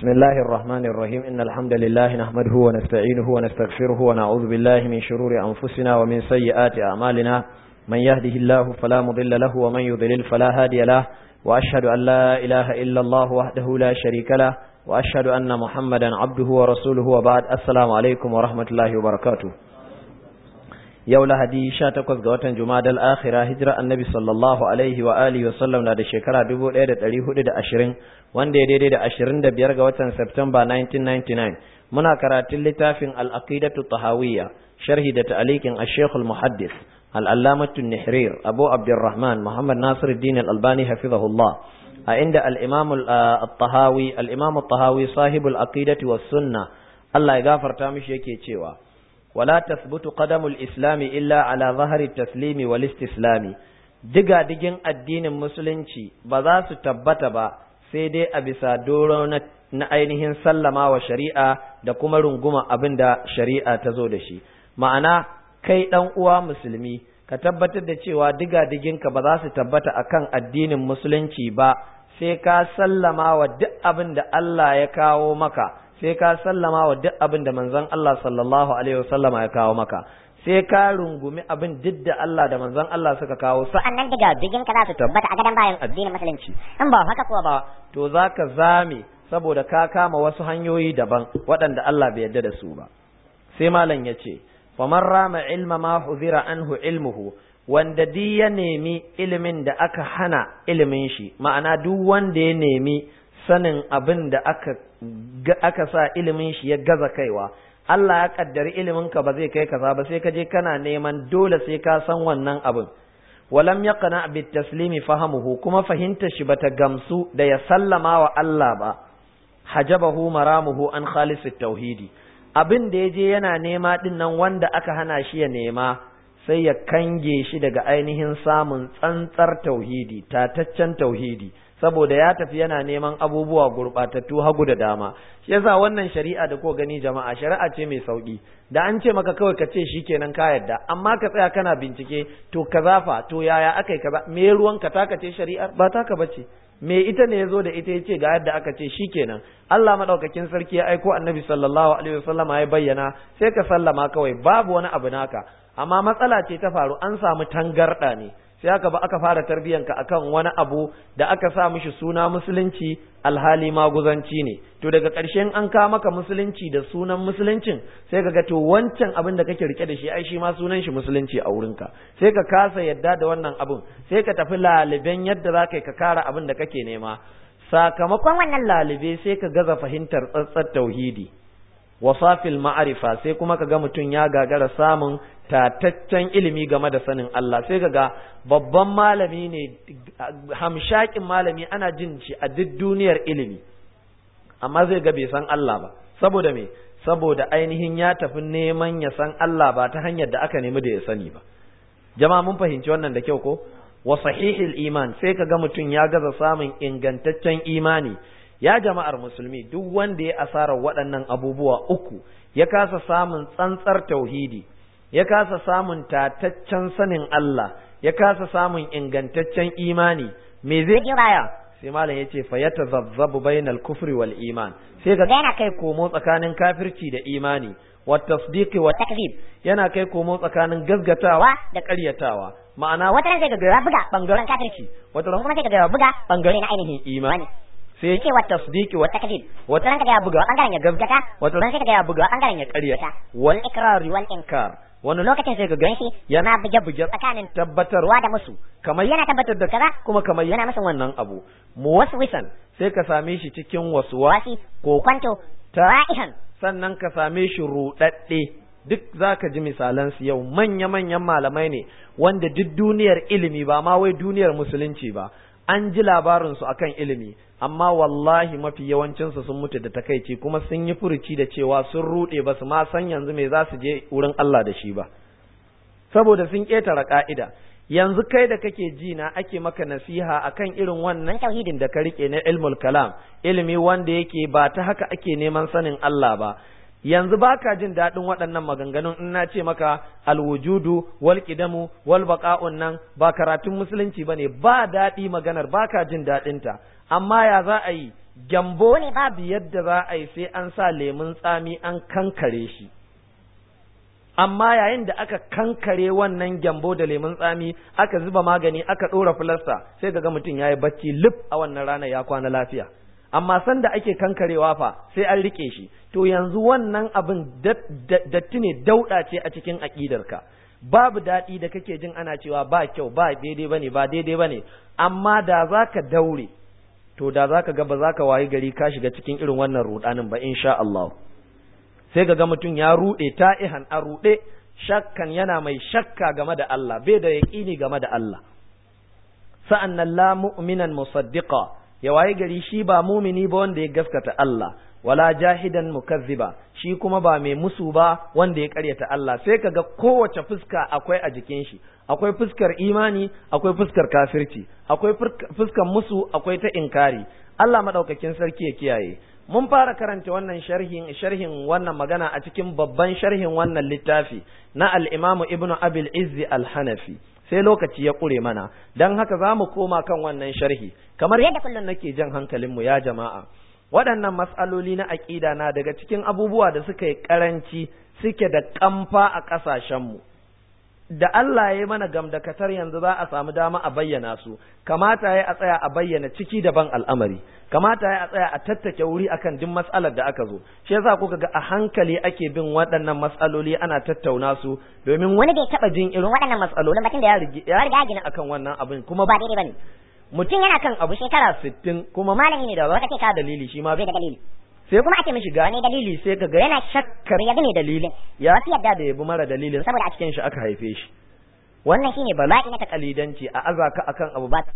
بسم الله الرحمن الرحيم إن الحمد لله نحمده ونستعينه ونستغفره ونعوذ بالله من شرور أنفسنا ومن سيئات أعمالنا من يهده الله فلا مضل له ومن يضلل فلا هادي له وأشهد أن لا إله إلا الله وحده لا شريك له وأشهد أن محمدا عبده ورسوله وبعد السلام عليكم ورحمة الله وبركاته yau lahadi sha takwas ga watan jumadal akhira hijira annabi sallallahu alaihi wa alihi wa sallam na da shekara dubu ɗaya da ɗari hudu da ashirin wanda ya daidai da ashirin da biyar ga watan septemba 1999 muna karatun littafin al'aqidatu tahawiyya sharhi da ta'alikin ashekul muhaddis al'allamatu nihrir abu abdurrahman muhammad nasiruddin al-albani hafizahullah a inda al-imam al-tahawi al-imam al-tahawi sahibul aqidati was sunna Allah ya gafarta mishi yake cewa ولا تثبت قدم الإسلام إلا على ظهر التسليم والاستسلام diga digin addinin musulunci ba za su tabbata ba sai dai a bisa doro na ainihin sallama wa shari'a da kuma runguma abin da shari'a ta zo da shi ma'ana kai ɗan uwa musulmi ka tabbatar da cewa diga diginka ba za su tabbata akan addinin musulunci ba sai ka sallama wa duk abin da Allah ya kawo maka sai ka sallama wa duk abin da manzon Allah sallallahu alaihi wasallama ya kawo maka sai ka rungumi abin duk da Allah da manzon Allah suka kawo sa'annan daga bigin ka za su tabbata a gadan bayan addinin musulunci in ba haka kuwa ba to zaka zame saboda ka kama wasu hanyoyi daban waɗanda Allah bai yarda da su ba sai malam yace faman rama ilma ma huzira anhu ilmuhu wanda duk ya nemi ilimin da aka hana ilimin shi ma'ana duk wanda ya nemi sanin abin da aka aka sa ilimin shi ya gaza kaiwa Allah ya kaddari ilimin ka ba zai kai kaza ba sai ka je kana neman dole sai ka san wannan abin walam yaqna bit taslimi fahamuhu kuma fahimtar shi bata gamsu da ya sallama wa Allah ba hajabahu maramuhu an khalisit tauhidi abin da yaje yana nema din nan wanda aka hana shi ya nema sai ya kange shi daga ainihin samun tsantsar tauhidi tataccen tauhidi saboda ya tafi yana neman abubuwa gurɓatattu hagu da dama shi yasa wannan shari'a da ko gani jama'a shari'a ce mai sauki da an ce maka kawai ka ce shikenan ka yadda amma ka tsaya kana bincike to kaza fa to yaya akai kaza me ruwan ka taka ce shari'ar ba taka bace me ita ne yazo da ita yace ga yadda aka ce shikenan Allah madaukakin sarki ya aiko annabi sallallahu alaihi wasallam ya bayyana sai ka sallama kawai babu wani abu naka amma matsala ce ta faru an samu tangarda ne sai aka ba aka fara tarbiyanka akan wani abu da aka sa mishi suna musulunci alhali maguzanci ne to daga ƙarshen an kawo maka musulunci da sunan musuluncin sai ka ga to wancan abin da kake rike da shi ai shi ma sunan shi musulunci a wurinka sai ka kasa yadda da wannan abin sai ka tafi laliben yadda za ka kara abin da kake nema sakamakon wannan lalibe sai ka gaza fahimtar tsatsar tauhidi wasafil ma'arifa sai kuma ka ga mutum ya gagara samun tataccen ilimi game da sanin Allah sai ga babban malami ne hamshakin malami ana jin shi a duk duniyar ilimi amma zai ga bai san Allah ba saboda me saboda ainihin ya tafi neman ya san Allah ba ta hanyar da aka nemi da ya sani ba jama'a mun fahimci wannan da kyau ko wa sahihil iman sai ka ga mutum ya gaza samun ingantaccen imani ya jama'ar musulmi duk wanda ya asarar waɗannan abubuwa uku ya kasa samun tsantsar tauhidi ya kasa samun tataccen sanin Allah ya kasa samun ingantaccen imani me zai baya sai malam yace fa yatazabzabu bainal kufri wal iman sai ga yana kai komo tsakanin kafirci da imani wa tasdiqi wa takzib yana kai komo tsakanin gaskatawa da ƙaryatawa ma'ana wata ran sai ga ya buga bangaren kafirci wata ran kuma sai ga ya buga bangare na ainihin imani sai yake wa tasdiqi wa takzib wata ran kaga ya buga bangaren ya gaskata wata ran sai kaga ya buga bangaren ya ƙaryata wal ikrar wal inkar wani lokacin sai ka gan shi yana buge buge tsakanin tabbatarwa da musu kamar yana tabbatar da kaza kuma kamar yana masa wannan abu muwaswisan sai ka same shi cikin waswasi ko kwanto tara'ihan sannan ka same shi rudadde duk zaka ji misalan su yau manya manyan malamai ne wanda duk duniyar ilimi ba ma wai duniyar musulunci ba an ji labarin su akan ilimi amma wallahi mafi yawancinsu sun mutu da takaici kuma sun yi furuci da cewa sun ruɗe ba su ma san yanzu me za su je wurin Allah da shi ba saboda sun ƙetare ƙa'ida yanzu kai da kake ji na ake maka nasiha akan irin wannan tauhidin da ka rike na ilmul kalam ilimi wanda yake ba ta haka ake neman sanin Allah ba yanzu baka jin daɗin waɗannan maganganun in na ce maka alwujudu wal qidamu wal baqa'un nan ba karatun musulunci bane ba daɗi maganar baka jin daɗinta amma ya za a yi gyambo ne babu yadda za a yi sai an sa lemun tsami an kankare shi amma yayin da aka kankare wannan gyambo da lemun tsami aka zuba magani aka ɗora filasta sai ga mutum ya yi bacci lif a wannan rana ya kwana lafiya amma sanda ake kankarewa fa sai an rike shi to yanzu wannan abin datti ne dauɗa ce a cikin aƙidarka babu daɗi da kake jin ana cewa ba kyau ba daidai bane ba daidai bane amma da za ka daure to da za ka ga ba za ka wayi gari ka shiga cikin irin wannan ruɗanin ba insha Allah sai ga mutum ya ruɗe ta'ihan a ruɗe shakkan yana mai shakka game da Allah bai da yaƙini game da Allah sa'an nan la mu'minan musaddiqa ya waye gari shi ba mumini ba wanda ya gaskata Allah wala jahidan mukazziba shi kuma ba mai musu ba wanda ya karyata Allah sai kaga kowace fuska akwai a jikin shi akwai fuskar imani akwai fuskar kafirci akwai fuskar musu akwai ta inkari Allah madaukakin sarki ya kiyaye mun fara karanta wannan sharhin sharhin wannan magana a cikin babban sharhin wannan littafi na al-Imam Ibn Abil Izzi al-Hanafi sai lokaci ya ƙure mana don haka za mu koma kan wannan sharhi kamar yadda kullum nake jan hankalinmu ya jama'a waɗannan matsaloli na aƙida na daga cikin abubuwa da suka yi ƙaranci suke da ƙamfa a ƙasashenmu da Allah ya yi mana gamdakatar yanzu za a samu dama a bayyana su kamata ya a tsaya a bayyana ciki daban al'amari kamata ya a tsaya a tattake wuri akan duk matsalar da aka zo shi yasa kuka ga a hankali ake bin waɗannan matsaloli ana tattauna su domin wani bai taɓa jin irin waɗannan matsalolin bakin da ya riga gina akan wannan abin kuma ba daidai bane mutum yana kan abu shekara sittin kuma malami ne da ba ce ka dalili shi ma bai da dalili sai kuma ake mishi gane dalili sai ka ga yana shakkar ya gane dalilin ya fi yadda da yabi mara dalilin saboda a cikin shi aka haife shi wannan shine bala'i na takalidanci a azaka akan abu ba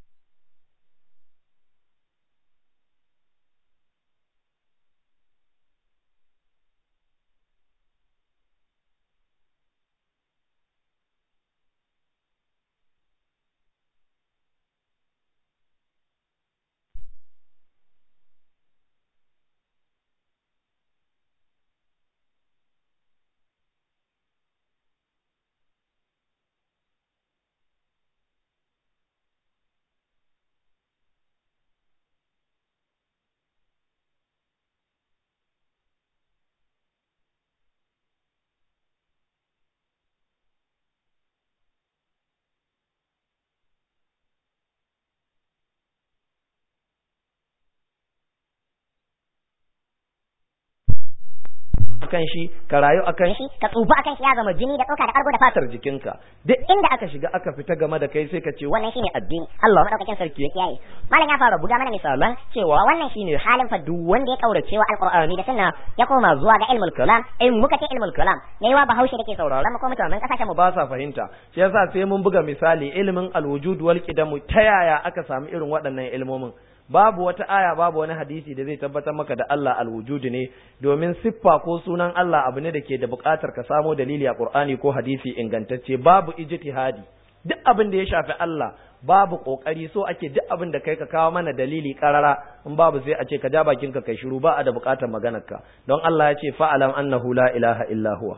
akan shi ka rayu akan shi ka tsufa akan shi ya zama jini da tsoka da kargo da fatar fatar jikinka duk inda aka shiga aka fita game da kai sai ka ce wannan shine addini Allah madaukakin sarki ya kiyaye malam ya fara buga mana misalan cewa wannan shine halin fa duk wanda ya kaurace wa alqur'ani da sunna ya koma zuwa ga ilmul kalam in muka ce ilmul kalam ne wa bahaushe dake sauraron mu ko mutanen kasashen mu ba sa fahimta shi yasa sai mun buga misali ilimin alwujud wal qidamu ta yaya aka samu irin waɗannan ilmomin babu wata aya babu wani hadisi da zai tabbatar maka da Allah alwujud ne domin siffa ko sunan Allah abu ne da ke da buƙatar ka samo dalili a Qur'ani ko hadisi ingantacce babu ijtihadi duk abin da ya shafi Allah babu kokari so ake duk abin da kai ka kawo mana dalili karara in babu sai a ce ka ja bakin ka kai shiru ba a da buƙatar maganarka don Allah ya ce fa'alam annahu la ilaha illa huwa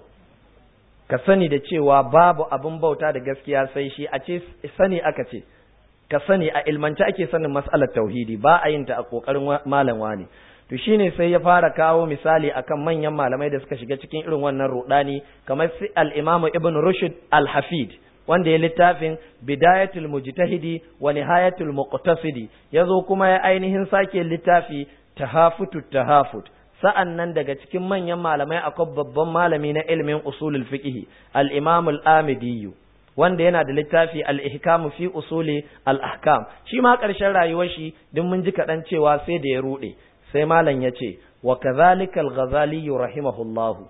ka sani da cewa babu abin bauta da gaskiya sai shi a ce sani aka ce ka sani a ilmance ake sanin mas'alar tauhidi ba a yin ta a kokarin malam wani to shine sai ya fara kawo misali akan manyan malamai da suka shiga cikin irin wannan rudani kamar si al-Imam Ibn Rushd al-Hafid wanda ya littafin Bidayatul Mujtahidi wa Nihayatul Muqtasidi yazo kuma ya ainihin sake littafi Tahafutu Tahafut sa'an nan daga cikin manyan malamai akwai babban malami na ilimin usulul fiqh al-Imam al-Amidi wanda yana da littafi al-ihkam fi usuli al-ahkam shi ma ƙarshen rayuwar shi duk mun ji kaɗan cewa sai da ya ruɗe sai malam ya ce wa kadhalika al-ghazali rahimahullahu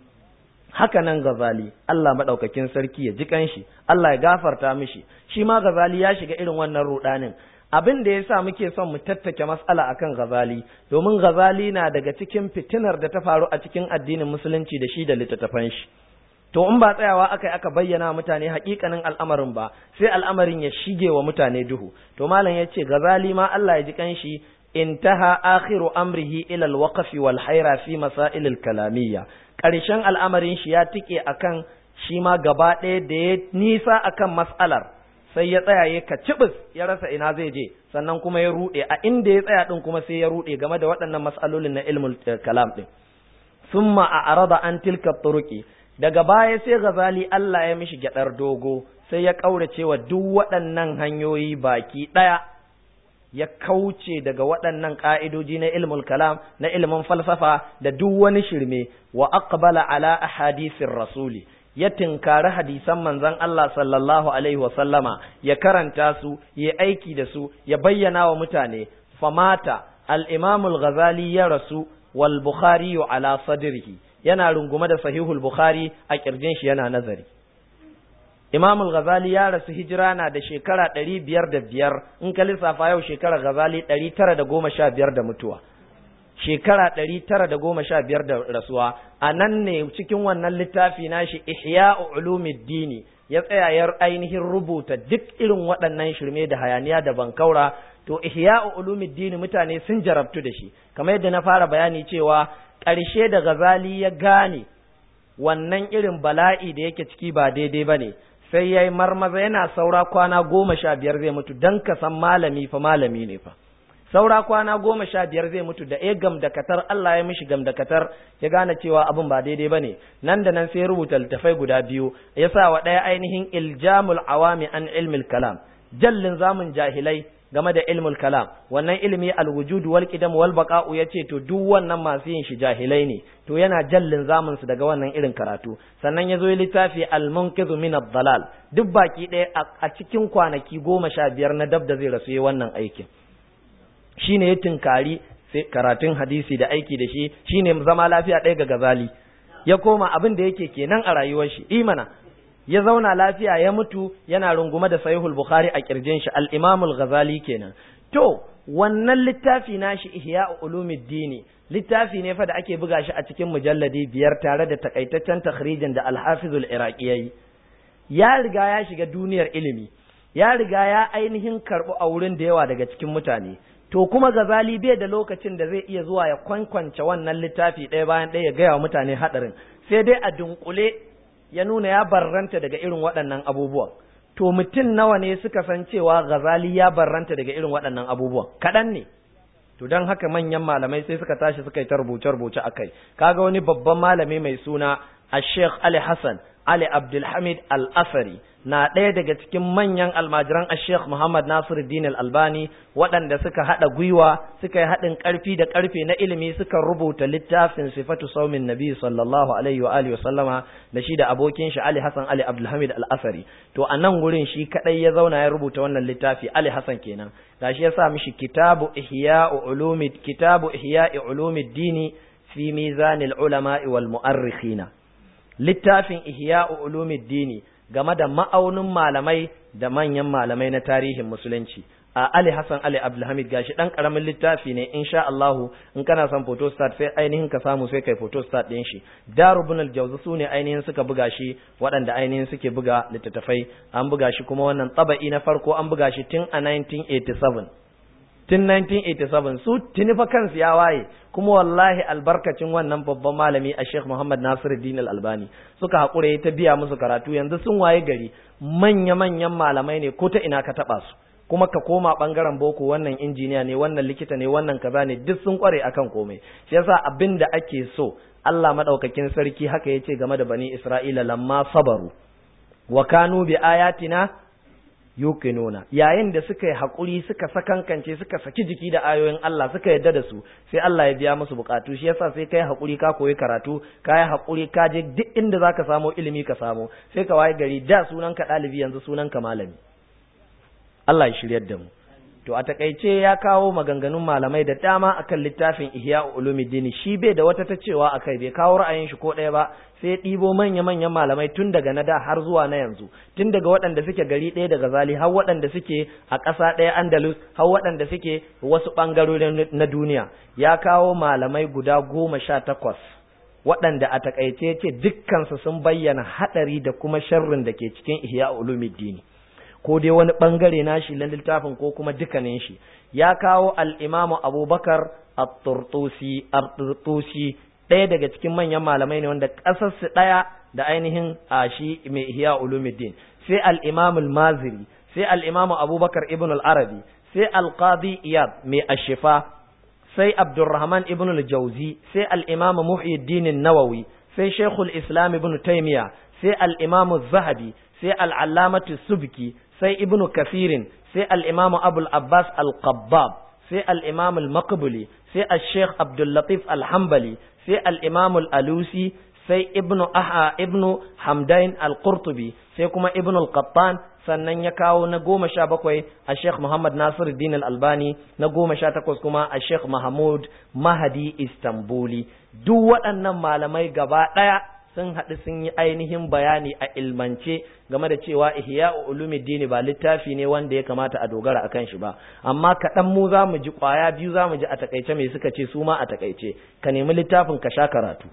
haka nan ghazali Allah madaukakin sarki ya ji kanshi Allah ya gafarta mishi shi ma ghazali ya shiga irin wannan ruɗanin abin da yasa muke son mu tattake mas'ala akan ghazali domin ghazali na daga cikin fitinar da ta faru a cikin addinin musulunci da shi da littattafan shi to in ba tsayawa aka aka bayyana mutane hakikanin al'amarin ba sai al'amarin ya shige wa mutane duhu to malam ya ce gazali ma Allah ya ji kanshi intaha akhiru amrihi ila al-waqf wal hayra fi masail al-kalamiyya karshen al'amarin shi ya tike akan shi ma gaba ɗaya da ya nisa akan mas'alar sai ya tsaya ya kacibis ya rasa ina zai je sannan kuma ya rude a inda ya tsaya din kuma sai ya rude game da waɗannan mas'alolin na ilmul kalam din summa a arada an tilka turuki daga baya sai Ghazali Allah ya mishi gyadar dogo sai ya kaurace wa duk waɗannan hanyoyi baki ɗaya ya kauce daga waɗannan ƙa'idoji na ilmul kalam na ilmin falsafa da duk wani shirme wa aqbala ala ahadisir rasuli ya tinkari hadisan manzon Allah sallallahu alaihi wa sallama ya karanta su ya aiki da su ya bayyana wa mutane famata al-imam al-ghazali ya rasu wal bukhari ala sadrihi yana rungume da sahihul bukhari a kirjin shi yana nazari Imam al-Ghazali ya rasu hijira na da shekara ɗari biyar da biyar in ka lissafa yau shekara Ghazali ɗari tara da goma sha biyar da mutuwa. Shekara ɗari tara da goma sha biyar da rasuwa a nan ne cikin wannan littafi nashi Ihya Ulumiddini ya tsaya ya ainihin rubuta duk irin waɗannan shirme da hayaniya da bankaura to Ihya Ulumiddini mutane sun jarabtu da shi kamar yadda na fara bayani cewa ƙarshe da Ghazali ya gane wannan irin bala'i da yake ciki ba daidai ba ne sai ya yi marmaza yana saura kwana goma sha biyar zai mutu don ka san malami fa malami ne fa saura kwana goma sha biyar zai mutu da ya gamdakatar Allah ya mishi gamdakatar ya gane cewa abin ba daidai ba ne nan da nan sai ya rubuta littafai guda biyu ya sa wa ɗaya ainihin iljamul awami an ilmil kalam jallin zamun jahilai game da ilmul kalam wannan ilimi alwujud wal qidam wal baqa'u yace to duk wannan masu yin shi jahilai ne to yana jallin zamun su daga wannan irin karatu sannan yazo ya littafi al munqidhu min ad-dalal duk baki ɗaya a cikin kwanaki goma sha biyar na dab da zai rasu yi wannan aikin shine ya tinkari sai karatun hadisi da aiki da shi shine zama lafiya ɗaya ga gazali ya koma abin da yake kenan a rayuwar shi imana ya zauna lafiya ya mutu yana rungume da sahihul bukhari a kirjin shi al-imam al-ghazali kenan to wannan littafi nashi ihya ulumuddin littafi ne fa da ake buga shi a cikin mujalladi biyar tare da takaitaccen takhrijin da al-hafiz al-iraqi yayi ya riga ya shiga duniyar ilimi ya riga ya ainihin karbu a wurin da yawa daga cikin mutane to kuma gazali bai da lokacin da zai iya zuwa ya kwankwance wannan littafi ɗaya bayan ɗaya ya gaya wa mutane haɗarin sai dai a dunkule ya nuna ya barranta daga irin waɗannan abubuwan to mutum nawa ne suka san cewa Ghazali ya barranta daga irin waɗannan abubuwan kaɗan ne to don haka manyan malamai sai suka tashi suka yi ta rubuce-rubuce a kai kaga wani babban malami mai suna a sheikh ali hassan ali abdulhamid al-asari na ɗaya daga cikin manyan almajiran a sheikh muhammad nasiruddin al-albani waɗanda suka haɗa gwiwa suka yi haɗin ƙarfi da ƙarfe na ilimi suka rubuta littafin sifatu saumin nabi sallallahu alaihi wa alihi wa sallama da shi da abokin shi ali hassan ali abdulhamid al-asari to a nan gurin shi kaɗai ya zauna ya rubuta wannan littafi ali hassan kenan gashi ya sa mishi kitabu ihya'u ulumi kitabu ihya'i ulumuddini fi mizanil ulama'i wal mu'arrikhina littafin ihya'u ulumuddini game da ma'aunin malamai da manyan malamai na tarihin musulunci a Ali Hassan Ali Abdulhamid gashi dan karamin littafi ne insha Allah in kana son photostat sai ainihin ka samu sai kai photostat din shi Darubun al-Jawzi sune ainihin suka buga shi waɗanda ainihin suke buga littattafai an buga shi kuma wannan taba'i na farko an buga shi tun a 1987 tun 1987 su tuni fa kansu ya waye kuma wallahi albarkacin wannan babban malami a Sheikh Muhammad Nasiruddin Al-Albani suka haƙura ta biya musu karatu yanzu sun waye gari manya-manyan malamai ne ko ta ina ka taɓa su kuma ka koma ɓangaren boko wannan injiniya ne wannan likita ne wannan kaza ne duk sun kware akan komai shi yasa abin da ake so Allah madaukakin sarki haka yace game da bani Isra'ila lamma sabaru wa kanu bi ayatina yuqinuna yayin da suka yi hakuri suka sakankance suka saki jiki da ayoyin Allah suka yadda da su sai Allah ya biya musu bukatu shi yasa sai kai hakuri ka koyi karatu ka yi hakuri ka je duk inda zaka samu ilimi ka samu sai ka waye gari da sunan ka dalibi yanzu sunan ka malami Allah ya shiryar da mu to a takaice ya kawo maganganun malamai da dama akan littafin Ihya Ulumuddin shi bai da wata ta cewa akai bai kawo ra'ayin shi ko ɗaya ba sai ya ɗibo manya-manyan malamai tun daga na da har zuwa na yanzu tun daga waɗanda suke gari ɗaya daga zali har waɗanda suke a ƙasa ɗaya Andalus har waɗanda suke wasu ɓangarori na duniya ya kawo malamai guda goma sha takwas waɗanda a takaice ce dukkansu sun bayyana haɗari da kuma sharrin da ke cikin Ihya Ulumuddin ko dai wani bangare nashi na littafin ko kuma dukkanin shi ya kawo al-imamu abubakar at-turtusi ɗaya daga cikin manyan malamai ne wanda ƙasar su ɗaya da ainihin a shi mai ihya ulumuddin sai al-imamu al-maziri sai al-imamu abubakar ibn al-arabi sai al-qadi iyad mai ashifa sai abdurrahman ibn al-jauzi sai al-imamu muhyiddin an-nawawi sai shaykhul islam ibn taymiya sai al-imamu zahabi sai al-allamatu subki sai ibn kafirin sai al-imamu abul abbas al-qabbab sai al-imamu al-maqbuli sai al-sheikh abdul latif al-hanbali sai al-imamu al-alusi sai ibnu aha ibnu hamdain al-qurtubi sai kuma ibnu al-qattan sannan ya kawo na goma sha bakwai a sheikh muhammad nasir din al-albani na goma sha takwas kuma a sheikh mahmud mahadi istanbuli duk waɗannan malamai gaba ɗaya sun haɗu sun yi ainihin bayani a ilmance game da cewa ihya ulumuddin ba littafi ne wanda ya kamata a dogara akan shi ba amma kaɗan mu za mu ji ƙwaya biyu za mu ji a takaice mai suka ce su ma a takaice ka nemi littafin ka sha karatu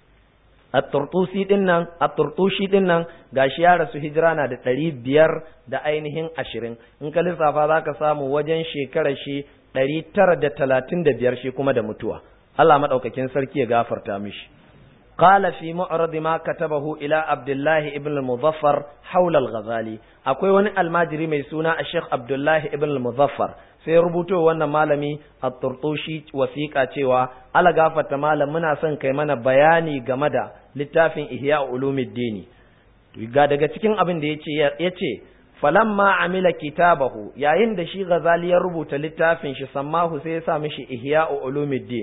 at-turtusi din nan at-turtushi din nan gashi ya rasu hijira na da ɗari biyar da ainihin ashirin in ka lissafa za ka samu wajen shekarar shi ɗari tara da talatin da biyar shi kuma da mutuwa Allah maɗaukakin sarki ya gafarta mishi قال في معرض ما كتبه إلى عبد الله ابن المظفر حول الغزالي akwai wani almajiri mai suna a Sheikh Abdullahi ibn al-Muzaffar sai ya rubuto wannan malami a turtushi wasiƙa cewa ala gafarta malam muna son kai mana bayani game da littafin Ihya Ulumuddin ga daga cikin abin da yace yace falamma amila kitabahu yayin da shi Ghazali ya rubuta littafin shi sammahu sai ya sa mishi Ihya Ulumuddin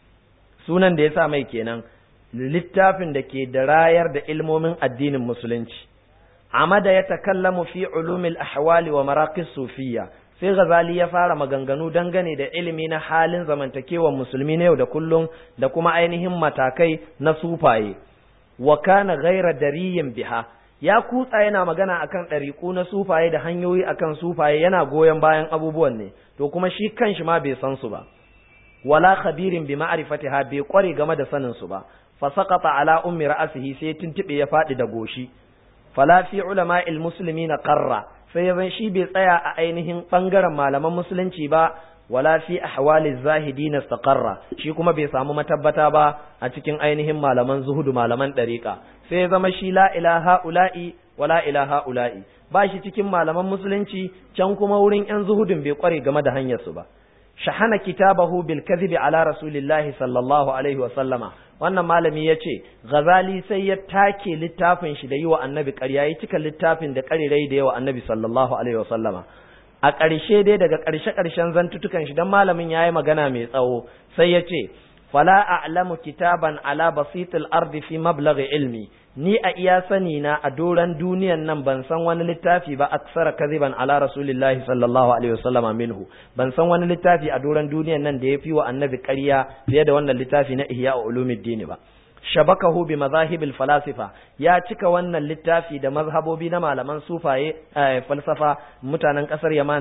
sunan da ya sa mai kenan littafin da ke da rayar da ilmomin addinin musulunci amada ya takallamu fi ulumil ahwali wa maraqis sufiyya sai ghazali ya fara maganganu dangane da ilimi na halin zamantakewar musulmi na yau da kullum da kuma ainihin matakai na sufaye wa kana ghaira dariyin biha ya kutsa yana magana akan ɗariƙu na sufaye da hanyoyi akan sufaye yana goyon bayan abubuwan ne to kuma shi kanshi ma bai san su ba wala khabirin bi ma'rifatiha bai kware game da sanin su ba fasaqata ala ummi ra'sihi sai tuntube ya fadi da goshi fala fi ulama'il muslimina qarra sai ya zan shi bai tsaya a ainihin bangaren malaman musulunci ba wala fi ahwali zahidin istaqarra shi kuma bai samu matabbata ba a cikin ainihin malaman zuhudu malaman dariqa sai ya zama shi la ilaha ula'i wala ilaha ula'i ba shi cikin malaman musulunci can kuma wurin yan zuhudin bai kware game da hanyar su ba shahana kitabahu bil kadhibi ala rasulillahi sallallahu alaihi wa sallama wannan malami ya ce ghazali sai ya take littafin shi da yi wa annabi ƙarya ya cika littafin da ƙarirai da yawa annabi sallallahu alaihi wa sallama a ƙarshe dai daga ƙarshe ƙarshen zantutukan shi dan malamin yayi magana mai tsawo sai ya ce fala a'lamu kitaban ala basitil ardi fi mablaghi ilmi ni a iya sani na a doran duniyan nan ban san wani littafi ba aksara kaziban ala rasulillahi sallallahu alaihi wasallam minhu ban san wani littafi a doran duniyan nan da ya fi wa annabi ƙarya fiye da wannan littafi na ihya ulumuddin ba shabakahu bi mazahibil falasifa ya cika wannan littafi da mazhabobi na malaman sufaye falsafa mutanen kasar yaman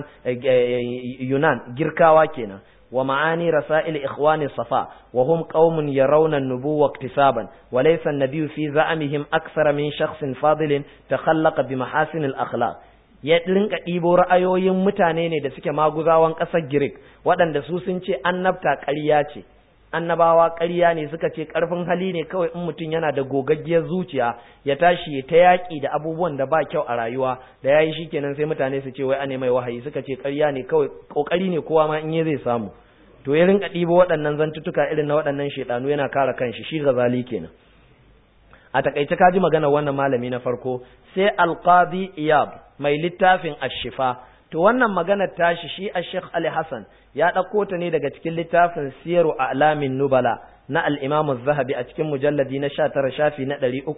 yunan girkawa kenan ومعاني رسائل إخوان الصفا وهم قوم يرون النبوة اكتسابا وليس النبي في زعمهم أكثر من شخص فاضل تخلق بمحاسن الأخلاق ya rinka ɗibo ra'ayoyin mutane ne da suke maguzawan ƙasar Girik waɗanda su sun ce annabta ƙarya ce annabawa ƙarya ne suka ce ƙarfin hali ne kawai in mutum yana da gogaggiyar zuciya ya tashi ya ta yaƙi da abubuwan da ba kyau a rayuwa da yayi shikenan sai mutane su ce wai ane mai wahayi suka ce ƙarya ne kawai ƙoƙari ne kowa ma in ya zai samu to ya rinka ɗibo waɗannan zantuttuka irin na waɗannan shaiɗanu yana kare kanshi shi gazali kenan a takaice ka ji magana wannan malami na farko sai alqadi iyab mai littafin ashifa to wannan maganar tashi shi a Sheikh Ali Hassan ya ɗauko ta ne daga cikin littafin Siyaru A'lamin Nubala na al-Imam zahabi a cikin mujalladi na 19 shafi na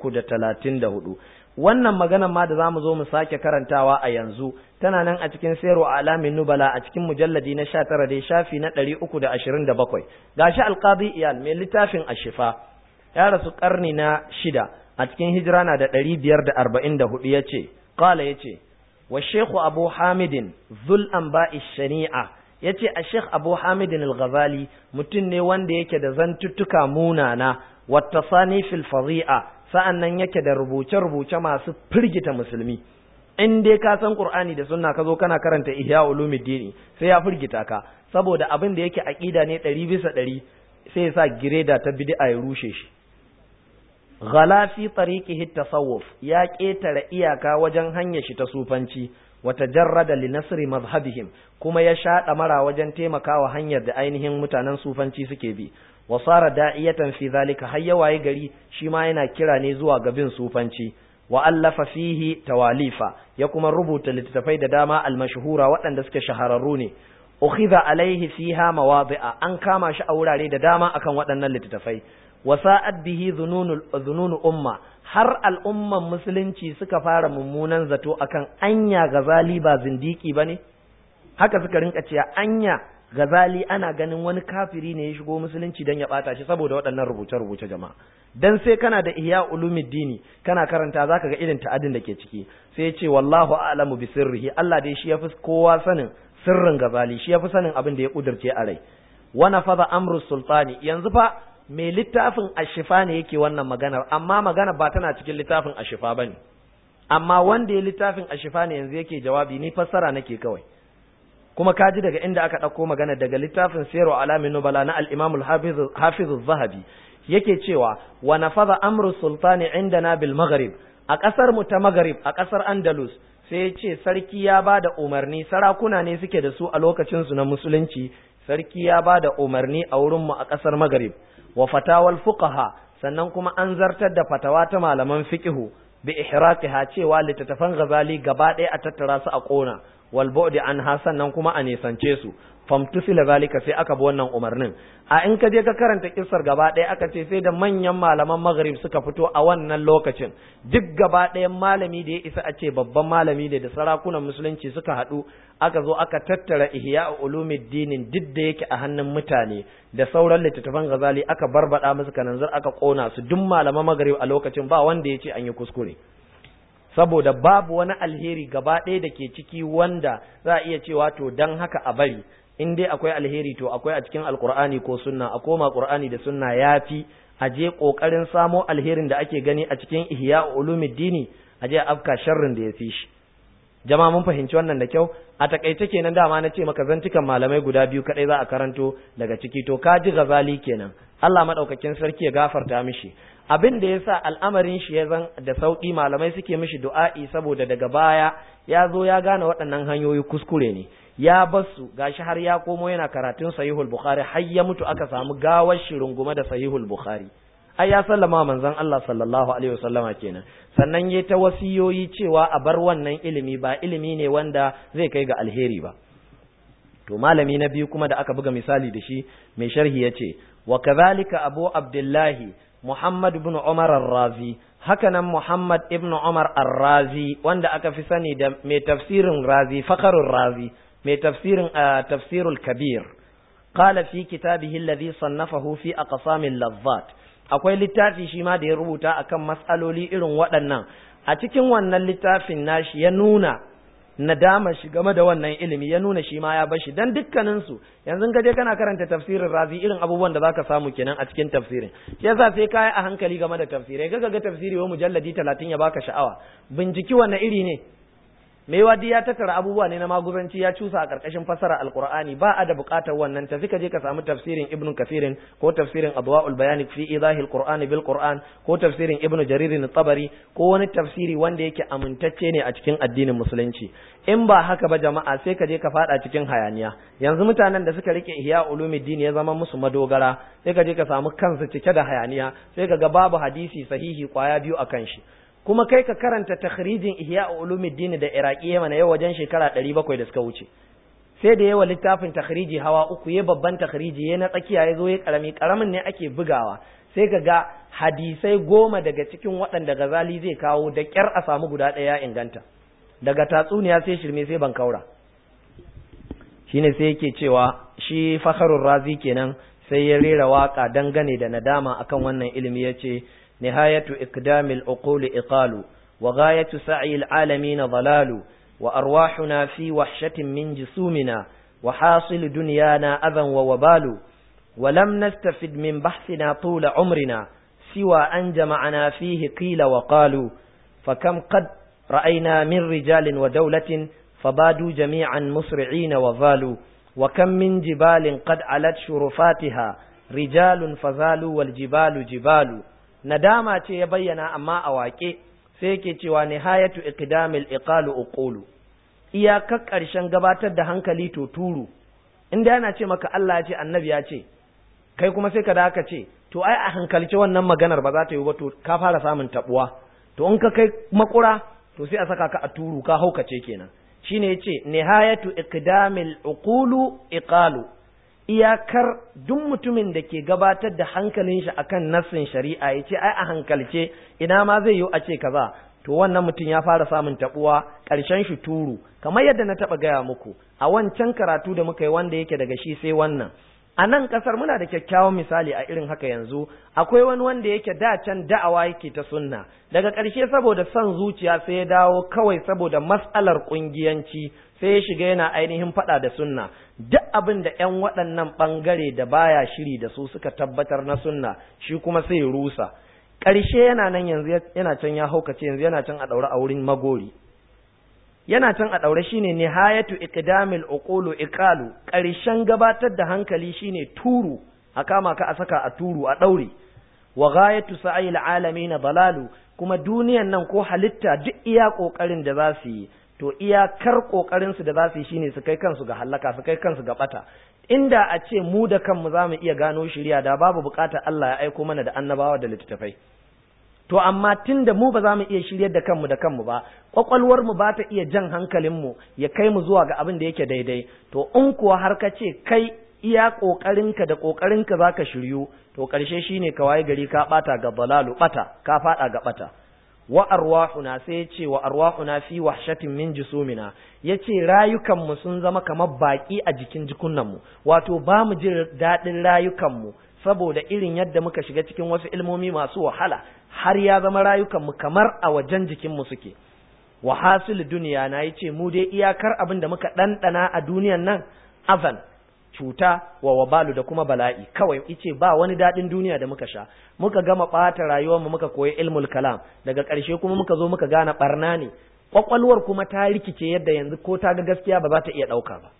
334 wannan maganar ma da zamu zo mu sake karantawa a yanzu tana nan a cikin Siyaru A'lamin Nubala a cikin mujalladi na 19 dai shafi na 327 gashi al-Qadi Iyal mai littafin Ashifa ya rasu karni na shida a cikin hijira na da 544 yace qala yace والشيخ أبو حامد ذو الأنباء الشنيعة yace a Sheikh Abu Hamid al-Ghazali mutum ne wanda yake da zantuttuka munana wattasani fil fadhi'a sa'annan yake da rubuce-rubuce masu firgita musulmi in dai ka san Qur'ani da sunna ka zo kana karanta Ihya Ulumuddin sai ya firgita ka saboda abin da yake aqida ne 100 bisa 100 sai ya sa gireda ta bid'a ya rushe shi ghala fi tariqihi tasawuf ya ketare iyaka wajen hanyar shi ta sufanci wa tajarrada li nasri madhhabihim kuma ya shaɗa mara wajen taimakawa hanyar da ainihin mutanen sufanci suke bi wa sara da'iyatan fi zalika har ya waye gari shi ma yana kira ne zuwa ga bin sufanci wa allafa fihi tawalifa ya kuma rubuta littattafai da dama almashhura waɗanda suke shahararru ne ukhidha alaihi fiha mawadi'a an kama shi a wurare da dama akan waɗannan littattafai wa sa'ad bihi dhununu umma har al'umman musulunci suka fara mummunan zato akan anya gazali ba zindiki bane haka suka rinka cewa anya gazali ana ganin wani kafiri ne ya shigo musulunci dan ya bata shi saboda waɗannan rubuce-rubuce jama'a dan sai kana da ihya ulumuddini kana karanta zaka ga irin ta'adin da ke ciki sai ya ce wallahu a'lamu bi sirrihi Allah dai shi yafi kowa sanin sirrin gazali shi yafi sanin abin da ya kudurce a rai wa nafadha amru sultani yanzu fa mai littafin ashifa ne yake wannan maganar amma magana ba tana cikin littafin ashifa bane amma wanda ya littafin ashifa ne yanzu yake jawabi ni fassara nake kawai kuma kaji daga inda aka ɗauko magana daga littafin Sayru Alamin Nubala na al-Imam al-Hafiz zahabi yake cewa wa nafadha amru sultani indana bil Maghrib a ƙasar mu ta Maghrib a ƙasar Andalus sai ya ce sarki ya ba da umarni sarakuna ne suke da su a lokacin su na musulunci sarki ya ba da umarni a wurin mu a ƙasar Maghrib wa fatawal fuqaha sannan kuma an zartar da fatawa ta malaman fiqhu bi ihraqiha cewa littattafan Ghazali gaba ɗaya a tattara su a ƙona wal bu'di anha sannan kuma a nisance su famtusila zalika sai aka bi wannan umarnin a in ka je ka karanta kissar gaba ɗaya aka ce sai da manyan malaman maghrib suka fito a wannan lokacin duk gaba ɗayan malami da ya isa a ce babban malami ne da sarakunan musulunci suka haɗu aka zo aka tattara ihya ulumuddin duk da yake a hannun mutane da sauran littattafan gazali aka barbada musu kananzir aka kona su duk malaman maghrib a lokacin ba wanda ya ce an yi kuskure saboda babu wani alheri gaba ɗaya da ke ciki wanda za a iya cewa to dan haka a bari in dai akwai alheri to akwai a cikin alkur'ani ko sunna a koma qur'ani da sunna yafi a je kokarin samo alherin da ake gani a cikin ihya ulumuddini a je afka sharrin da ya fi shi jama'a mun fahimci wannan da kyau a takaice kenan dama na ce maka zantukan malamai guda biyu kadai za a karanto daga ciki to ka ji gazali kenan Allah madaukakin sarki ya gafarta mishi abin da yasa al'amarin shi ya zan da sauki malamai suke mishi du'a'i saboda daga baya ya zo ya gane waɗannan hanyoyi kuskure ne ya basu gashi har ya komo yana karatun sahihul bukhari har ya mutu aka samu gawar shi rungume da sahihul bukhari ai ya sallama manzon Allah sallallahu alaihi wasallama kenan sannan yayi ta wasiyoyi cewa a bar wannan ilimi ba ilimi ne wanda zai kai ga alheri ba to malami na biyu kuma da aka buga misali da shi mai sharhi yace wa kadhalika abu abdullahi muhammad ibn umar ar-razi hakanan muhammad ibn umar ar-razi wanda aka fi sani da mai tafsirin razi fakharur razi mai tafsirin tafsirul kabir qala fi kitabihi alladhi sannafahu fi aqsamil lazzat akwai littafi shi ma da ya rubuta akan matsaloli irin waɗannan a cikin wannan littafin nashi ya nuna nadama shi game da wannan ilimi ya nuna shi ma ya bashi dan dukkanin su yanzu ka je kana karanta tafsirin razi irin abubuwan da zaka samu kenan a cikin tafsirin shi yasa sai kai a hankali game da tafsirai kaga ga tafsiri wa mujalladi 30 ya baka sha'awa binciki wannan iri ne mai wadi ya tattara abubuwa ne na maguzanci ya cusa a ƙarƙashin fasara alqur'ani ba a da buƙatar wannan tafi ka je ka samu tafsirin ibnu kafirin ko tafsirin adwaul bayani fi idahil qur'ani bil qur'an ko tafsirin ibnu jarir tabari ko wani tafsiri wanda yake amintacce ne a cikin addinin musulunci in ba haka ba jama'a sai ka je ka fada cikin hayaniya yanzu mutanen da suka rike ihya ulumuddin ya zama musu madogara sai ka je ka samu kansu cike da hayaniya sai ka ga babu hadisi sahihi kwaya biyu akan shi kuma kai ka karanta takhrijin ihya ulumuddin da iraki mana yau wajen shekara 700 da suka wuce sai da yawa littafin takhriji hawa uku ya babban takhriji ya na tsakiya ya zo ya karami karamin ne ake bugawa sai ka ga hadisai goma daga cikin waɗanda gazali zai kawo da ƙyar a samu guda ɗaya inganta daga tatsuniya sai shirme sai ban kaura shine sai yake cewa shi fakharur razi kenan sai ya rera waka dangane da nadama akan wannan ilimi yace نهاية إقدام العقول إقال وغاية سعي العالمين ضلال وأرواحنا في وحشة من جسومنا وحاصل دنيانا أذى ووبال ولم نستفد من بحثنا طول عمرنا سوى أن جمعنا فيه قيل وقالوا فكم قد رأينا من رجال ودولة فبادوا جميعا مسرعين وظالوا وكم من جبال قد علت شرفاتها رجال فزالوا والجبال جبال nadama ce ya bayyana amma a waƙe sai yake cewa nihayatu iqdamil iqalu uqulu iyakar ƙarshen gabatar da hankali to turu inda yana ce maka Allah ya ce annabi ya ce kai kuma sai ka da aka ce to ai a hankalce wannan maganar ba za ta yi ba to ka fara samun tabuwa to in ka kai makura to sai a saka ka a turu ka haukace kenan shine yace nihayatu iqdamil uqulu iqalu iyakar duk mutumin da ke gabatar da hankalin shi akan nassin shari'a yace ai a hankalce ina ma zai yi a ce kaza to wannan mutum ya fara samun tabuwa ƙarshen shi turu kamar yadda na taɓa gaya muku a wancan karatu da muka yi wanda yake daga shi sai wannan a nan ƙasar muna da kyakkyawan misali a irin haka yanzu akwai wani wanda yake da can da'awa yake ta sunna daga ƙarshe saboda son zuciya sai ya dawo kawai saboda mas'alar ƙungiyanci sai ya shiga yana ainihin faɗa da sunna duk abin da ƴan waɗannan ɓangare da baya shiri da su suka tabbatar na sunna shi kuma sai ya rusa ƙarshe yana nan yanzu yana can ya haukace yanzu yana can a ɗaure a wurin magori yana can a ɗaure shine nihayatu iqdamil uqulu iqalu ƙarshen gabatar da hankali shine turu a kama ka a saka a turu a ɗaure wa ghayatu sa'il alamin dalalu kuma duniyan nan ko halitta duk iya kokarin da za su yi to iyakar kokarin su da za su yi shine su kai kansu ga halaka su kai kansu ga bata inda a ce mu da kanmu za mu iya gano shirya da babu bukatar Allah ya aiko mana da annabawa da littattafai to amma tun da mu ba za mu iya shiryar da kanmu da kanmu ba kwakwalwar mu ba ta iya jan hankalin mu ya kai mu zuwa ga abin da yake daidai to in kuwa har ka ce kai iya kokarinka da kokarinka zaka shiryu to karshe shine ka waye gari ka bata ga balalu bata ka fada ga bata wa arwahuna sai ya ce wa arwahuna fi wahshatin min jusumina yace rayukan mu sun zama kamar baki a jikin jikunan mu wato ba mu jin dadin rayukan mu saboda irin yadda muka shiga cikin wasu ilmomi masu wahala har ya zama rayukan mu kamar a wajen jikin mu suke wa hasil duniya na yace mu dai iyakar abin da muka dandana a duniyan nan azan cuta wa wabalu da kuma bala'i kawai ice ba wani daɗin duniya da muka sha muka gama ɓata rayuwarmu muka koyi ilmul kalam daga ƙarshe kuma muka zo muka gane ɓarna ne ƙwaƙwalwar kuma ta rikice yadda yanzu ko ta ga gaskiya ba za ta iya ɗauka ba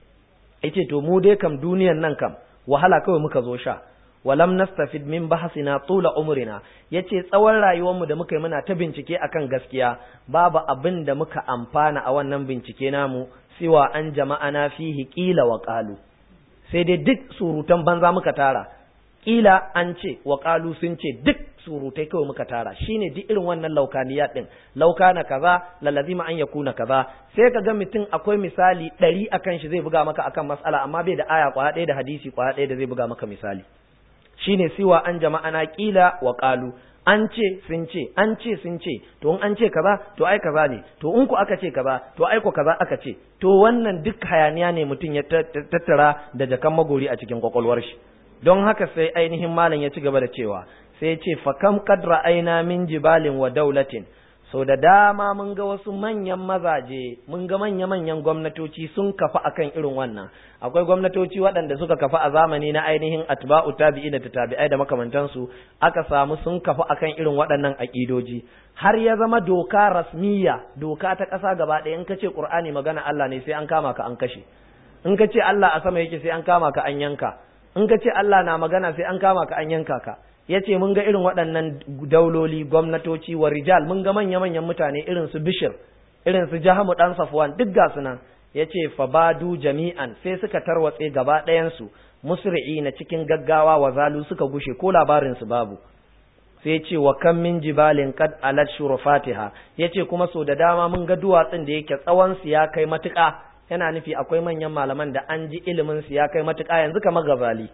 ice to mu dai kam duniyan nan kam wahala kawai muka zo sha walam nastafid min bahsina tula umrina yace tsawon rayuwarmu da muka yi muna ta bincike akan gaskiya babu abin da muka amfana a wannan bincike namu siwa an jama'ana fihi qila wa qalu sai dai duk surutan banza muka tara kila an ce wa qalu sun ce duk surutai kawai muka tara shine duk irin wannan laukaniyat din laukana kaza lalazima an yakuna kaza sai ka ga mutum akwai misali ɗari akan shi zai buga maka akan mas'ala amma bai da aya kwaya ɗaya da hadisi kwaya ɗaya da zai buga maka misali shine siwa an jama'ana kila wa qalu an ce sun ce an ce sun ce to in an ce kaza to ai kaza ne to in ku aka ce kaza to ai ku kaza aka ce to wannan duk hayaniya ne mutum ya tattara da jakan magori a cikin kwakwalwar shi don haka sai ainihin malam ya ci gaba da cewa sai ya ce fa kam qad ra'ayna min jibalin wa daulatin so da dama mun ga wasu manyan mazaje mun ga manya-manyan gwamnatoci sun kafa akan irin wannan akwai gwamnatoci waɗanda suka kafa a zamani na ainihin atba'u tabi'i da tabi'ai da makamantansu aka samu sun kafa akan irin waɗannan aƙidoji har ya zama doka rasmiya doka ta ƙasa gaba ɗaya in ka ce ƙur'ani magana Allah ne sai an kama ka an kashe in ka ce Allah a sama yake sai an kama ka an yanka in ka ce Allah na magana sai an kama ka an yanka ka ya ce mun ga irin waɗannan dauloli gwamnatoci wa rijal mun ga manya-manyan mutane irin su bishir irin su jahamu ɗan safwan duk ga su nan ya ce fabadu jami'an sai suka tarwatse gaba ɗayansu musri'i na cikin gaggawa wa zalu suka gushe ko labarinsu babu sai ce wa kan min jibalin kad alat shurufatiha ya ce kuma so da dama mun ga duwatsun da yake tsawon su ya kai matuƙa yana nufi akwai manyan malaman da an ji ilimin su ya kai matuƙa yanzu kamar gazali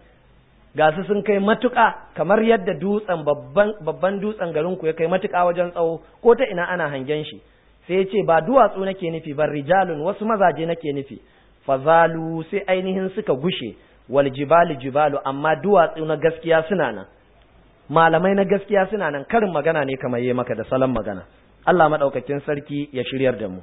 ga su sun kai matuƙa kamar yadda dutsen babban dutsen garin ku ya kai matuƙa wajen tsawo ko ta ina ana hangen shi sai ya ce ba duwatsu nake nufi ba rijalun wasu mazaje nake nufi fazalu sai ainihin suka gushe wal jibalu jibalu amma duwatsu na gaskiya suna nan malamai na gaskiya suna nan karin magana ne kamar yi maka da salon magana Allah madaukakin sarki ya shiryar da mu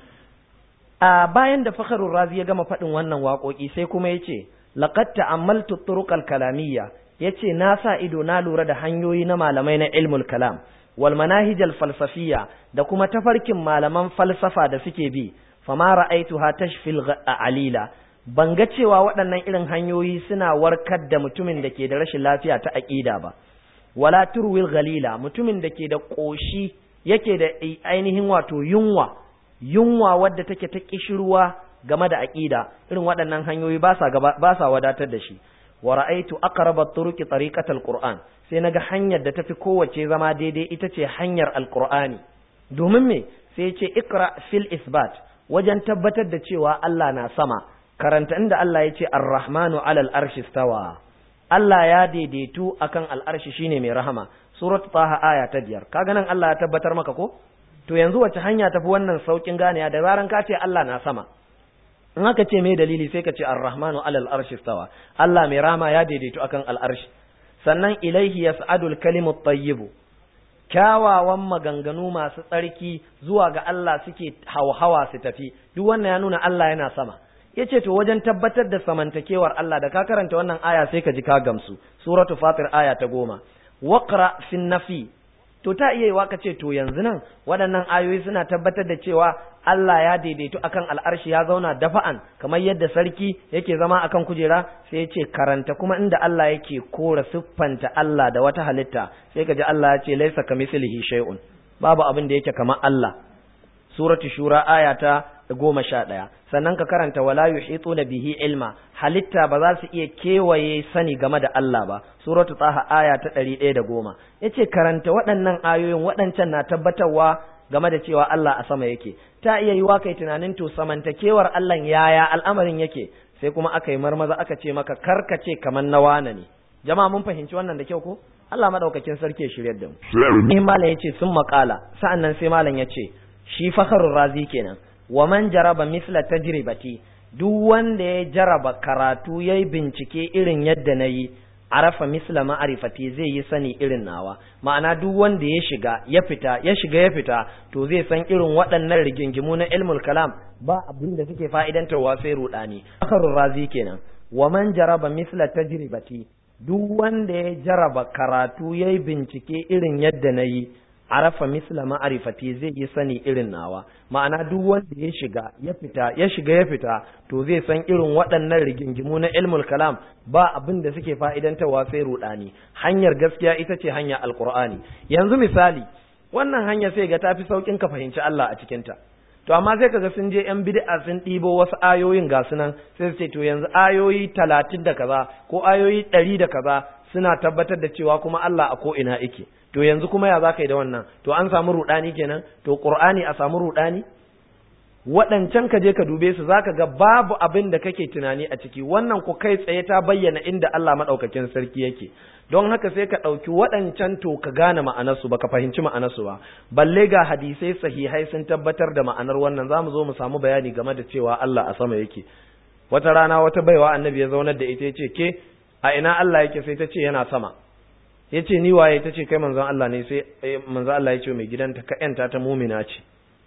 a bayan da fakharur razi ya gama faɗin wannan waƙoƙi sai kuma ya ce laqad ta'ammaltu turuqal kalamiyya yace na sa ido na lura da hanyoyi na malamai na ilmul kalam wal manahijal falsafiyya da kuma tafarkin malaman falsafa da suke bi fama ra'aituha tashfil alila ban ga cewa waɗannan irin hanyoyi suna warkar da mutumin da ke da rashin lafiya ta aqida ba wala turwil ghalila mutumin da ke da koshi yake da ainihin wato yunwa yunwa wadda take ta kishirwa game da aqida irin waɗannan hanyoyi ba sa ba sa wadatar da shi wa ra'aytu aqraba turuqi tariqatal qur'an sai naga hanyar da tafi kowace zama daidai ita ce hanyar alqur'ani domin me sai ce ikra fil isbat wajen tabbatar da cewa Allah na sama karanta inda Allah ya ce ar-rahmanu alal arshi stawa Allah ya daidaitu akan al'arshi shine mai rahama surat taha aya ta biyar kaga nan Allah ya tabbatar maka ko to yanzu wace hanya tafi wannan saukin ganiya da zaran ka ce Allah na sama in aka ce mai dalili sai ka ce ar-rahmanu alal arshi stawa Allah mai rahama ya daidaitu akan al'arshi sannan ilaihi yas'adul kalimut tayyibu kyawawan maganganu masu tsarki zuwa ga Allah suke hauhawa su tafi duk wannan ya nuna Allah yana sama yace to wajen tabbatar da samantakewar Allah da ka karanta wannan aya sai ka ji ka gamsu suratu fatir aya ta goma waqra fin nafi to ta iya yiwa ka ce to yanzu nan waɗannan ayoyi suna tabbatar da cewa Allah ya daidaitu akan al'arshi ya zauna dafa'an kamar yadda sarki yake zama akan kujera sai ya ce karanta kuma inda Allah yake kora siffanta Allah da wata halitta sai ka ji Allah ya ce laisa kamithlihi shay'un babu abin da yake kamar Allah suratu shura aya ta goma sha ɗaya sannan ka karanta wala yuhituna bihi ilma halitta ba za su iya kewaye sani game da Allah ba suratu taha aya ta ɗari ɗaya da goma yace karanta waɗannan ayoyin waɗancan na tabbatarwa game da cewa Allah a sama yake ta iya yiwa kai tunanin to samantakewar Allah yaya al'amarin yake sai kuma aka yi marmaza aka ce maka karkace kamar na wana ne jama'a mun fahimci wannan da kyau ko Allah madaukakin sarki ya shiryar da mu in malam yace sun makala sa'annan sai malam yace shi fakharur razi kenan wa man jaraba misla tajribati duk wanda ya jaraba karatu yayi bincike irin yadda nayi arafa misla ma'arifati zai yi sani irin nawa ma'ana duk wanda ya shiga ya fita ya shiga ya fita to zai san irin waɗannan rigingimu na ilmul kalam ba abin da suke fa'idantarwa sai rudani akharur razi kenan wa man jaraba misla tajribati duk wanda ya jaraba karatu yayi bincike irin yadda nayi arafa misla ma'arifati zai yi sani irin nawa ma'ana duk wanda ya shiga ya fita ya shiga ya fita to zai san irin waɗannan rigingimu na ilmul kalam ba abin da suke fa'idantarwa sai rudani hanyar gaskiya ita ce hanya alqur'ani yanzu misali wannan hanya sai ga tafi saukin ka fahimci Allah a cikin ta to amma sai kaga sun je yan bid'a sun ɗibo wasu ayoyin ga sunan sai su ce to yanzu ayoyi talatin da kaza ko ayoyi ɗari da kaza suna tabbatar da cewa kuma Allah a ko ina yake to yanzu kuma ya za ka yi da wannan to an samu rudani kenan to qur'ani a samu rudani waɗancan ka je ka dube su zaka ga babu abin da kake tunani a ciki wannan ku kai tsaye ta bayyana inda Allah madaukakin sarki yake don haka sai ka ɗauki waɗancan to ka gane ma'anarsu ba ka fahimci ma'anarsu ba balle ga hadisai sahihai sun tabbatar da ma'anar wannan za mu zo mu samu bayani game da cewa Allah a sama yake wata rana wata baiwa annabi ya zaunar da ita ya ce ke a ina Allah yake sai ta ce yana sama ya ce ni waye ta ce kai manzon Allah ne sai manzon Allah ya ce mai gidanta ka yanta ta mumina ce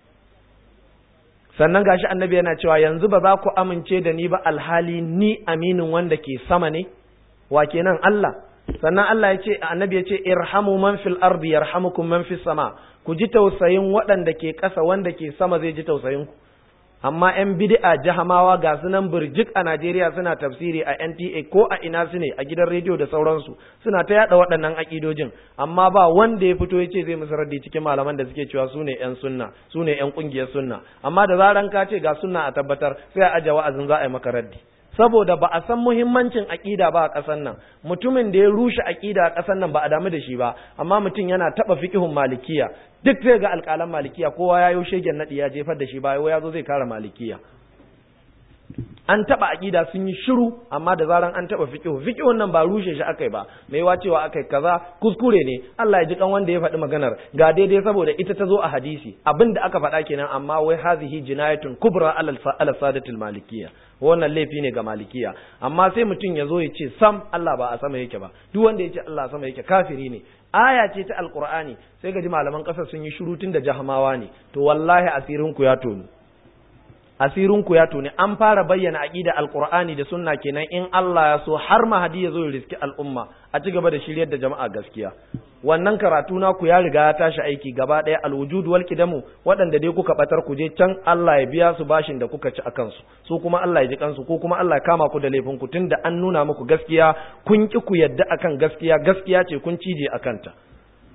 sannan gashi annabi yana cewa yanzu ba za ku amince da ni ba alhali ni aminin wanda ke sama ne wa kenan Allah sannan Allah ya ce annabi ya ce irhamu man fil ardi yarhamukum man fis sama ku ji tausayin waɗanda ke ƙasa wanda ke sama zai ji tausayin ku amma yan bid'a jahamawa ga su nan burjik a Najeriya suna tafsiri a NTA ko a ina su ne a gidan rediyo da sauransu suna ta yada waɗannan akidojin amma ba wanda ya fito ya ce zai musu raddi cikin malaman da suke cewa su ne yan sunna su ne yan kungiyar sunna amma da zaran ka ce ga sunna a tabbatar sai a aje wa'azin za a yi maka raddi saboda ba a san muhimmancin aƙida ba a ƙasar nan mutumin da ya rushe aƙida a ƙasar nan ba a damu da shi ba amma mutum yana taɓa fiƙihun malikiya duk zai ga alƙalan malikiya kowa ya yi shegen naɗi ya jefar da shi ba ya zo zai kare malikiya an taɓa aƙida sun yi shiru amma da zaran an taɓa fiƙihu fiƙihun nan ba rushe shi akai ba mai wa cewa akai kaza kuskure ne Allah ya ji kan wanda ya faɗi maganar ga daidai saboda ita ta zo a hadisi abin da aka faɗa kenan amma wai hazihi jinayatun kubra ala sadatul malikiyya wannan laifi ne ga malikiya amma sai mutum ya zo ya ce sam Allah ba a sama yake ba duk wanda ya ce Allah a sama yake kafiri ne aya ce ta alqur'ani sai ga ji malaman ƙasar sun yi shiru tun da jahamawa ne to wallahi asirin ku ya tonu asirin ku ya tone an fara bayyana aqida alqur'ani da sunna kenan in Allah ya so har mahadi ya zo ya riski al'umma a ci gaba da shiryar da jama'a gaskiya wannan karatu na ku ya riga ya tashi aiki gaba ɗaya alwujud wal kidamu waɗanda dai kuka batar ku je can Allah ya biya su bashin da kuka ci akan su su kuma Allah ya ji kansu ko kuma Allah ya kama ku da laifin ku tunda an nuna muku gaskiya kun ki ku yadda akan gaskiya gaskiya ce kun cije akan ta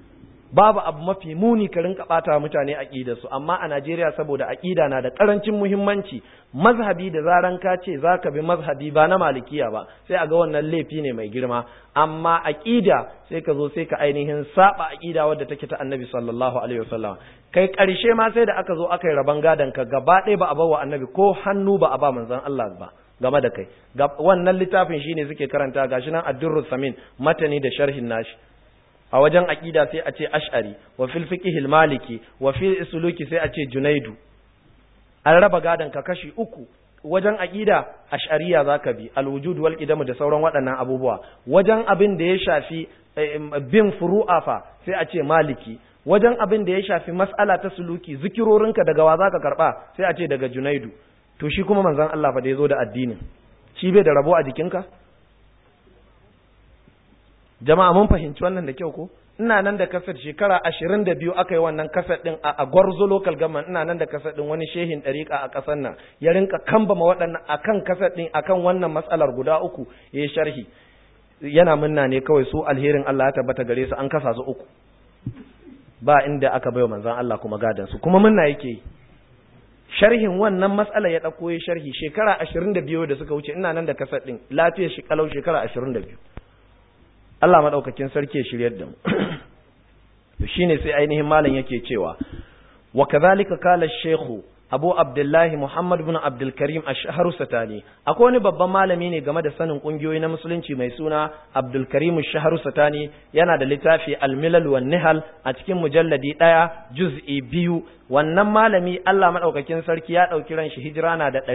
babu abu mafi muni ka rinka bata mutane aqida su amma a Najeriya saboda aqida na da karancin muhimmanci mazhabi da zaran ka ce zaka bi mazhabi ba na malikiya ba sai a ga wannan laifi ne mai girma amma aqida sai ka zo sai ka ainihin saba aqida wadda take ta Annabi sallallahu alaihi wasallam kai karshe ma sai da aka zo aka yi raban gadan ka gaba ɗaya ba a bawa Annabi ko hannu ba a ba manzon Allah ba game da kai wannan littafin shine suke karanta gashi nan ad-durrus samin matani da sharhin nashi a wajen aqida sai a ce ash'ari wa fil fiqhil maliki wa fil suluki sai a ce junaidu an raba gadan ka kashi uku wajen aqida ash'ariya zaka bi al-wujud wal qidam da sauran waɗannan abubuwa wajen abin da ya shafi bin furu'a fa sai a ce maliki wajen abin da ya shafi mas'ala ta suluki zikirorinka daga wa zaka karba sai a ce daga junaidu to shi kuma manzon Allah fa da yazo da addinin shi bai da rabo a jikinka jama'a mun fahimci wannan da kyau ko ina nan da kasar shekara ashirin da biyu aka yi wannan kasar din a gwarzo local government ina nan da kasar din wani shehin ɗariƙa a ƙasar nan ya rinka kambama waɗannan akan kasar din akan wannan matsalar guda uku ya sharhi yana munna ne kawai su alherin Allah ya tabbata gare su an kasa su uku ba inda aka bai manzon Allah kuma gadan su kuma munna yake yi sharhin wannan matsala ya ɗauko ya sharhi shekara ashirin da biyu da suka wuce ina nan da kasar ɗin lafiyar shi kalau shekara ashirin da biyu Allah maɗaukakin sarki ya shiryar da mu to shine sai ainihin malam yake cewa wa kadhalika kala shekhu abu abdullahi muhammad bin abdul karim ash-shahru satani akwai wani babban malami ne game da sanin kungiyoyi na musulunci mai suna abdul karim ash-shahru satani yana da littafi al-milal wan nihal a cikin mujalladi daya juz'i biyu wannan malami Allah madaukakin sarki ya dauki ran shi hijira na da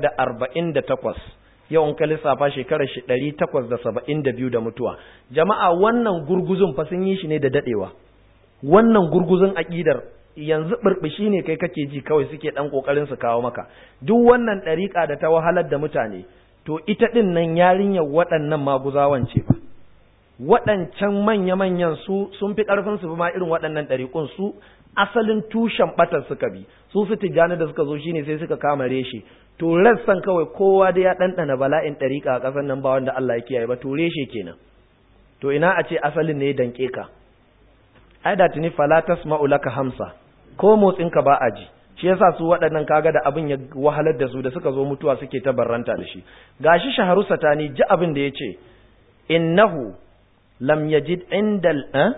548 yau in ka lissafa shekarar shi 872 da mutuwa jama'a wannan gurguzun fa sun yi shi ne da dadewa wannan gurguzun aqidar yanzu burbushi ne kai kake ji kawai suke dan kokarin su kawo maka duk wannan dariƙa da ta wahalar da mutane to ita din nan yarinyar waɗannan maguzawan ce fa waɗancan manya-manyan su sun fi ƙarfin su ma irin waɗannan ɗariƙun su asalin tushen ɓatar suka bi su su tijjani da suka zo shine sai suka kama reshe to rassan kawai kowa da ya ɗanɗana bala'in ɗariƙa a ƙasar nan ba wanda Allah ya kiyaye ba to reshe kenan to ina a ce asalin ne ya danƙe ka ai da tuni fala tasma'u laka hamsa ko motsin ka ba a ji shi yasa su waɗannan kaga da abin ya wahalar da su da suka zo mutuwa suke ta barranta da shi gashi shaharu satani ji abin da yace innahu lam yajid indal eh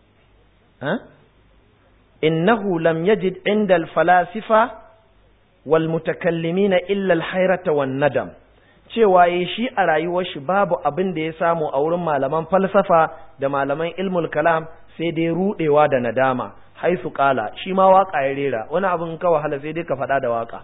eh innahu lam yajid indal falasifa wal mutakallimina illa al hayrata wan nadam cewa yi shi a rayuwar shi babu abin da ya samu a wurin malaman falsafa da malaman ilmul kalam sai dai rudewa da nadama haisu kala shi ma waka ya rera wani abin ka wahala sai dai ka faɗa da waka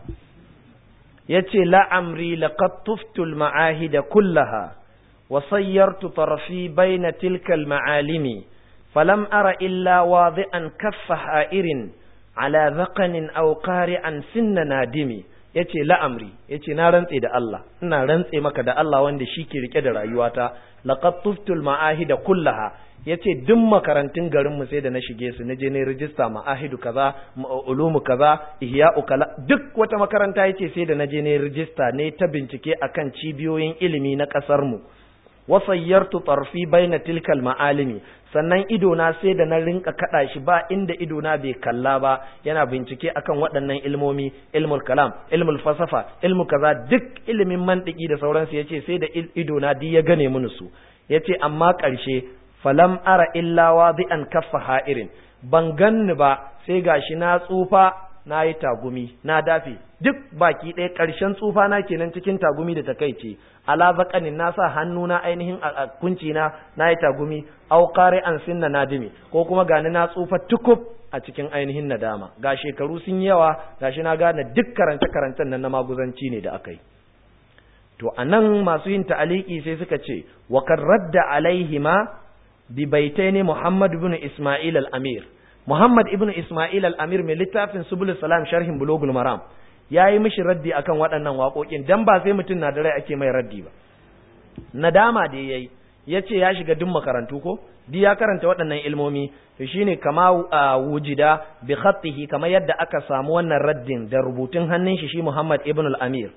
yace la amri laqad tuftul ma'ahida kullaha wa sayyartu tarfi baina tilka al-ma'alimi falam ara illa wadi'an kaffa ha'irin ala dhaqanin aw qari'an sinna nadimi yace la'amri yace na rantse da Allah ina rantse maka da Allah wanda shi ke rike da rayuwata laqad tuftul ma'ahida kullaha yace duk makarantun garin mu sai da na shige su na je ne rijista ma'ahidu kaza ulumu kaza ihya'u kala duk wata makaranta yace sai da na je ne rijista ne ta bincike akan cibiyoyin ilimi na kasar mu wasayyartu tarfi baina tilkal ma'alimi sannan idona sai da na rinka kada shi ba inda idona bai kalla ba yana bincike akan waɗannan ilmomi ilmul kalam ilmul falsafa ilmu kaza duk ilimin mantiki da sauransu yace sai da idona duk ya gane mun su yace amma ƙarshe falam ara illa wadi'an kaffa ha'irin ban ganni ba sai gashi na tsufa na yi tagumi na dafe duk baki ɗaya ƙarshen tsufa na kenan cikin tagumi da takaici ala zaqanin na sa hannu na ainihin a kunci na na yi tagumi au qari an sinna nadimi ko kuma gani na tsufa tukub a cikin ainihin nadama ga shekaru sun yi yawa gashi na gane duk karance karancen nan na maguzanci ne da aka yi to anan masu yin ta'aliki sai suka ce wa kad radda alaihima bi baitaini muhammad ibn isma'il al-amir Muhammad ibn Ismail al-Amir mai littafin Subul Salam sharhin Bulugul Maram ya yi mishi raddi akan waɗannan waƙoƙin dan ba sai mutum na da rai ake mai raddi ba nadama da yayi ya ce ya shiga duk makarantu ko di ya karanta waɗannan ilmomi to shine kama wujida bi khattihi kamar yadda aka samu wannan raddin da rubutun hannun shi shi Muhammad ibn al-Amir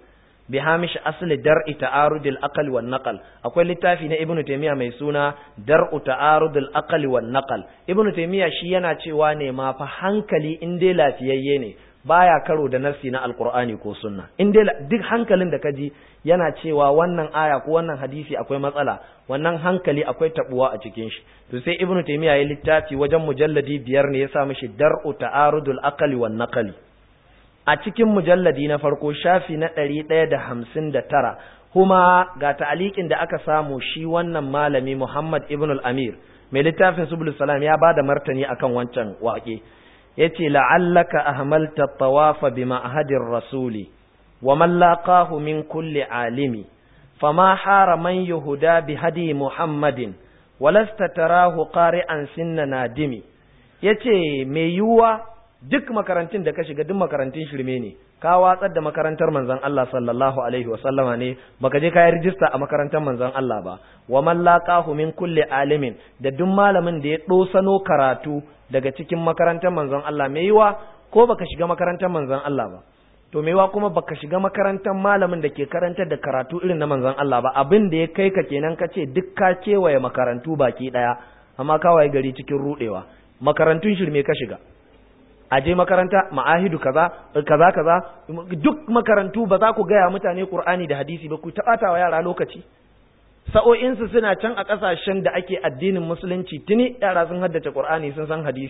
bi hamish asli dar'i ta'arudil aqli wan naqal akwai littafi na ibnu taymiya mai suna dar'u ta'arudil aqli wan naqal ibnu taymiya shi yana cewa ne ma fa hankali in dai lafiyayye ne baya karo da nassi na alqur'ani ko sunna in dai duk hankalin da kaji yana cewa wannan aya ko wannan hadisi akwai matsala wannan hankali akwai tabuwa a cikin shi to sai ibnu taymiya ya littafi wajen mujalladi biyar ne ya sa mishi dar'u ta'arudul aqli wan naqli a cikin mujalladi na farko shafi na ɗari ɗaya da hamsin da tara kuma ga ta'aliƙin da aka samu shi wannan malami Muhammad ibn al-Amir mai littafin subul salam ya ba da martani akan wancan waƙe ya ce la'allaka ahmalta tawafa bi ma'hadir rasuli wa man laqahu min kulli alimi fama hara man yuhuda bi hadi muhammadin walasta tarahu qari'an sinna nadimi yace mai yiwuwa duk makarantun da ka shiga duk makarantun shirme ne ka watsar da makarantar manzon Allah sallallahu alaihi wa sallama ne baka je ka yi rijista a makarantar manzon Allah ba wa man laqahu min kulli alimin da duk malamin da ya dosano karatu daga cikin makarantar manzon Allah mai yiwa ko baka shiga makarantar manzon Allah ba to mai yiwa kuma baka shiga makarantar malamin da ke karantar da karatu irin na manzon Allah ba abin da ya kai ka kenan ka ce duk ka kewaye makarantu baki daya amma ka waye gari cikin rudewa makarantun shirme ka shiga a je makaranta ma'ahidu kaza kaza kaza duk makarantu ba za ku gaya mutane Qur'ani da hadisi ba ku taɓata wa yara lokaci sa'o'insu suna can a ƙasashen da ake addinin musulunci tuni yara sun haddace Qur'ani sun san hadisi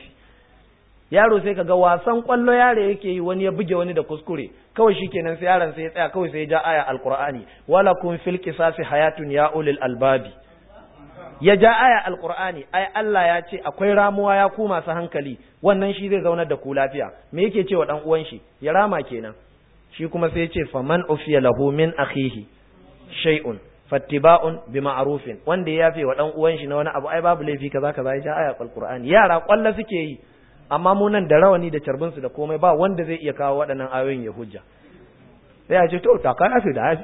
yaro sai kaga wasan kwallo yaro yake yi wani ya buge wani da kuskure kawai shikenan sai yaron sai ya tsaya kawai sai ya ja aya alqur'ani wala kun fil qisasi hayatun ya ulil albabi ya ja aya alqur'ani ai Allah ya ce akwai ramuwa ya ku masu hankali wannan shi zai zaunar da ku lafiya me yake cewa dan uwan shi ya rama kenan shi kuma sai ya ce faman ufiya lahu min akhihi shay'un fattiba'un bi ma'rufin wanda ya yafe wa dan uwan shi na wani abu ai babu laifi kaza kaza ya ja aya alqur'ani yara kwalla suke yi amma mu nan da rawani da carbin su da komai ba wanda zai iya kawo waɗannan ayoyin ya hujja sai ya ce to ta kana fi da hafi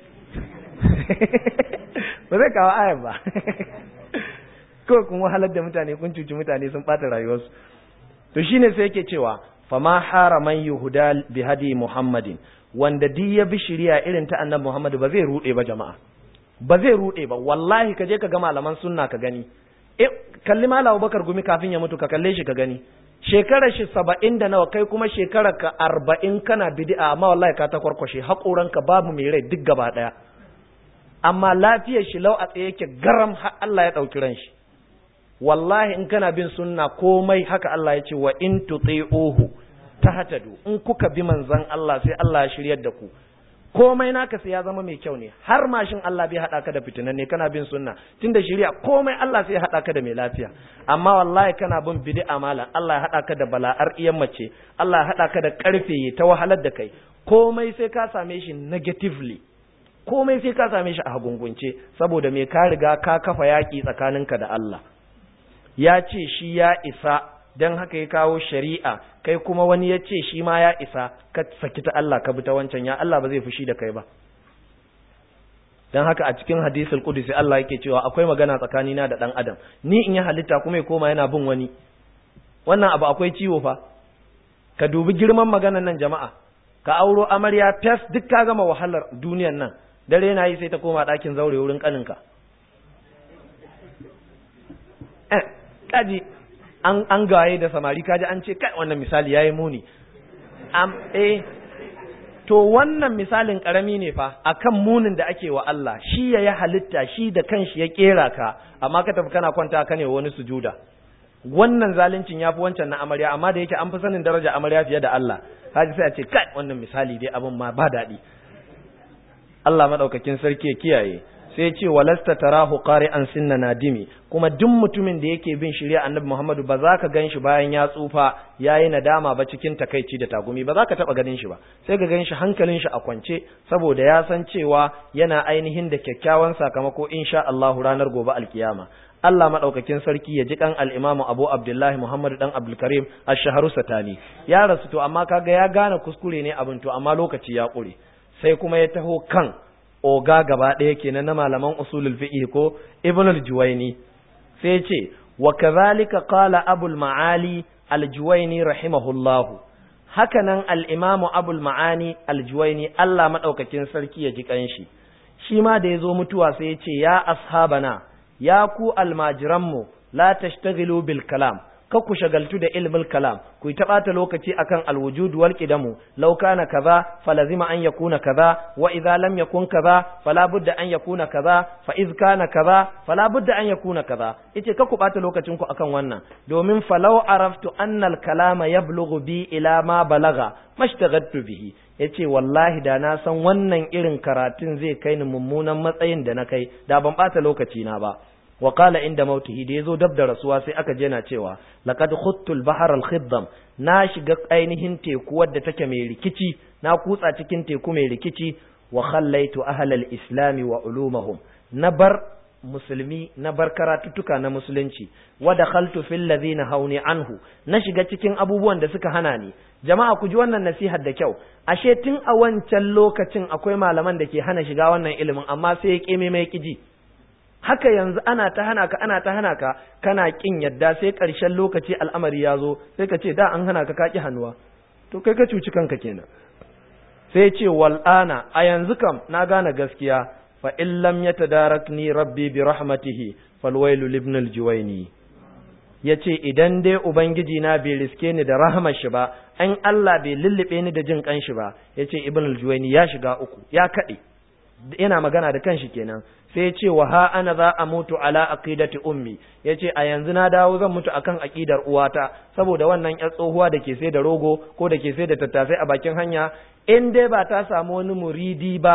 ba zai kawo ayan ba kawai kun wahalar da mutane kun cuci mutane sun ɓata rayuwarsu to shine sai yake cewa fama haraman yuhuda bi hadi muhammadin wanda duk ya bi shari'a irin ta annabi muhammad ba zai rude ba jama'a ba zai rude ba wallahi ka je ka ga malaman sunna ka gani eh kalli malam bakar gumi kafin ya mutu ka kalle shi ka gani shekarar shi saba'in da nawa kai kuma shekarar ka arba'in kana bid'a amma wallahi ka ta kwarkwashe haƙoranka babu mai rai duk gaba ɗaya amma lafiyar shi lau a tsaye yake garam har Allah ya ɗauki ran shi wallahi in kana bin sunna komai haka Allah ya ce wa in tuti'uhu tahtadu in kuka bi manzon Allah sai Allah ya shiryar da ku komai naka sai ya zama mai kyau ne har mashin Allah bai hada ka da fitinan ne kana bin sunna tunda shari'a komai Allah sai ya hada ka da mai lafiya amma wallahi kana bin bid'a malam Allah ya hada ka da bala'ar iyan mace Allah ya hada ka da karfe ta wahalar da kai komai sai ka same shi negatively komai sai ka same shi a hagungunce saboda me ka riga ka kafa yaki tsakaninka da Allah ya ce shi ya isa don haka ya kawo shari'a kai kuma wani ya ce shi ma ya isa ka saki ta Allah ka bi ta wancan ya Allah ba zai fushi da kai ba don haka a cikin hadisul qudsi Allah yake cewa akwai magana tsakanina da dan adam ni in ya halitta kuma ya koma yana bin wani wannan abu akwai ciwo fa ka dubi girman maganan nan jama'a ka auro amarya fes duk ka gama wahalar duniyan nan dare na yi sai ta koma ɗakin zaure wurin kaninka eh kaji an an gaye da samari kaji an ce kai wannan misali yayi muni am eh to wannan misalin karami ne fa akan munin da ake wa Allah shi ya yi halitta shi da kanshi ya kera ka amma ka tafi kana kwanta ka ne wani sujuda wannan zaluncin yafi wancan na amarya amma da yake an fi sanin daraja amarya fiye da Allah haji sai a ce kai wannan misali dai abin ma ba daɗi Allah madaukakin sarki ya kiyaye sai ce walasta tarahu qari'an sinna nadimi kuma duk mutumin da yake bin shari'a annabi Muhammadu ba za ka gan shi bayan ya tsufa yayi nadama ba cikin takaici da tagumi ba za ka taba ganin shi ba sai ka gan shi hankalin shi a kwance saboda ya san cewa yana ainihin da kyakkyawan sakamako insha Allah ranar gobe alkiyama Allah madaukakin sarki ya ji kan al-Imam Abu Abdullahi Muhammad dan Abdul Karim Ash-Shahru Satani ya rasu to amma kaga ya gane kuskure ne abin to amma lokaci ya kure sai kuma ya taho kan oga gaba ɗaya kenan na malaman usulul fiqh ko ibn al-juwayni sai ce wa kadhalika qala abul ma'ali al-juwayni rahimahullah hakanan al-imamu abul ma'ani al-juwaini Allah madaukakin sarki ya ji kanshi shi ma da yazo mutuwa sai ya ce ya ashabana ya ku almajiranmu la tashtaghilu bil kalam ka ku shagaltu da ilmul kalam ku yi taɓata lokaci akan alwujud wal qidamu law kana kaza falazima an yakuna kaza wa idza lam yakun kaza fala budda an yakuna kaza fa iz kana kaza fala budda an yakuna kaza yace ka ku ɓata lokacin ku akan wannan domin falau araftu anna al kalama yablughu bi ila ma balaga mashtaghattu bihi yace wallahi da na san wannan irin karatun zai kai ni mummunan matsayin da na kai da ban ɓata lokaci na ba wa qala inda mautihi da yazo dab da rasuwa sai aka je na cewa laqad khuttul bahar al khiddam na shiga ainihin teku wadda take mai rikici na kutsa cikin teku mai rikici wa khallaitu ahla al islam wa ulumahum na bar musulmi na bar karatuttuka na musulunci wa dakhaltu fil ladina hauni anhu na shiga cikin abubuwan da suka hana ni jama'a ku ji wannan nasihar da kyau ashe tun a wancan lokacin akwai malaman da ke hana shiga wannan ilimin amma sai ya keme mai kiji haka yanzu ana ta hana ka ana ta hana ka kana kin yadda sai ƙarshen lokaci al'amari ya zo sai ka ce da an hana ka kaki hannuwa to kai ka cuci kanka kenan sai ce wal'ana a yanzu kam na gane gaskiya fa in lam yatadarakni rabbi bi rahmatihi falwailu libn aljuwaini yace idan dai ubangiji na bai riske ni da rahmar shi ba an Allah bai lullube ni da jin kan shi ba yace ibn aljuwaini ya shiga uku ya kade yana magana da kanshi kenan sai ya ce wa ha ana za a mutu ala aqidati ummi yace a yanzu na dawo zan mutu akan aqidar uwata saboda wannan yar tsohuwa da ke sai da rogo ko da ke sai da tattasai a bakin hanya in dai ba ta samu wani muridi ba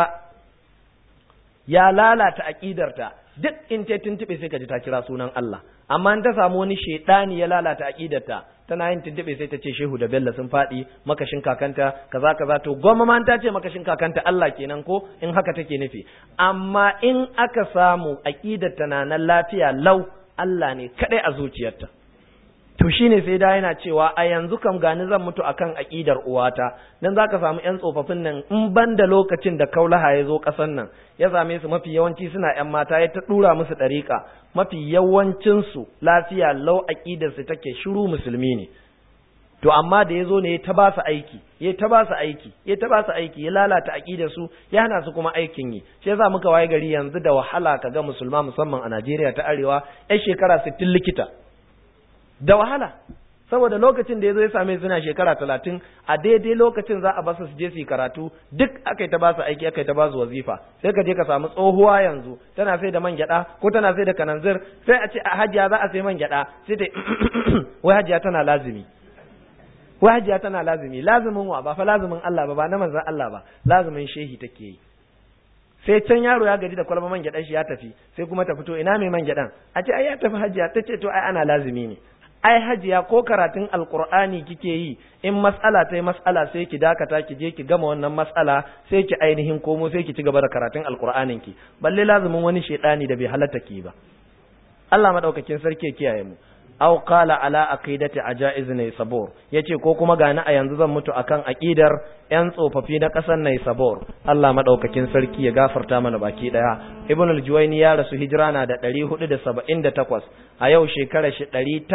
ya lalata aqidarta duk in ta tuntube sai ka ji ta kira sunan Allah amma in ta samu wani shedani ya lalata aqidarta tana yin tuntube sai ta ce shehu da bello sun faɗi makashin kakanta kaza kaza to goma ma ta ce makashin kakanta Allah kenan ko in haka take nufi amma in aka samu aqidarta na nan lafiya lau Allah ne kadai a zuciyarta to shine sai da yana cewa a yanzu kam gani zan mutu akan aqidar uwata dan zaka samu yan tsofaffin nan in banda lokacin da kaulaha ya zo kasan nan ya same su mafi yawanci suna yan mata ya ta dura musu dariƙa mafi yawancin su lafiya lau aqidar su take shiru musulmi ne to amma da yazo ne ya ta ba su aiki ya ta ba su aiki ya ta ba su aiki ya lalata aqidar su ya hana su kuma aikin yi shi yasa muka waye gari yanzu da wahala kaga musulma musamman a Najeriya ta arewa yan shekara 60 likita da wahala saboda lokacin da ya zo ya same suna shekara talatin a daidai lokacin za a basu su je su yi karatu duk aka yi ta basu aiki aka yi ta basu wazifa sai ka je ka samu tsohuwa yanzu tana sai da man gyada ko tana sai da kananzir sai a ce a hajiya za a sai man gyada sai ta wai hajiya tana lazimi wai hajiya tana lazimi lazimin wa ba fa lazimin Allah ba ba na manzon Allah ba lazimin shehi take yi sai can yaro ya gaji da kwalba man gyaɗan shi ya tafi sai kuma ta fito ina mai man gyaɗan a ce ai ya tafi hajiya ta ce to ai ana lazimi ne ai hajiya ko karatun alkur'ani kike yi in mas'ala ta yi mas'ala sai ki dakata ki je ki gama wannan mas'ala sai ki ainihin komo sai ki ci gaba da karatun alkur'anin ki balle lazumin wani shedani da bai halatta ki ba Allah madaukakin sarki ya kiyaye mu aw qala ala aqidati ajaiz ne sabor yace ko kuma gani a yanzu zan mutu akan aqidar yan tsofaffi na kasar ne sabor Allah madaukakin sarki ya gafarta mana baki daya ibn al-juwayni ya rasu hijira na da 478 a yau shekarar shi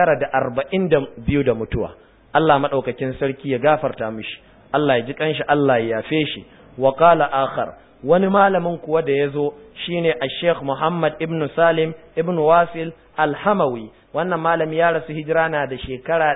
942 da mutuwa Allah madaukakin sarki ya gafarta mishi Allah ya ji kanshi Allah ya yafe shi wa qala akhar wani malamin kuwa da ya zo shine a sheikh Muhammad ibn Salim ibn Wasil al-Hamawi wannan malami ya rasu hijira na da shekara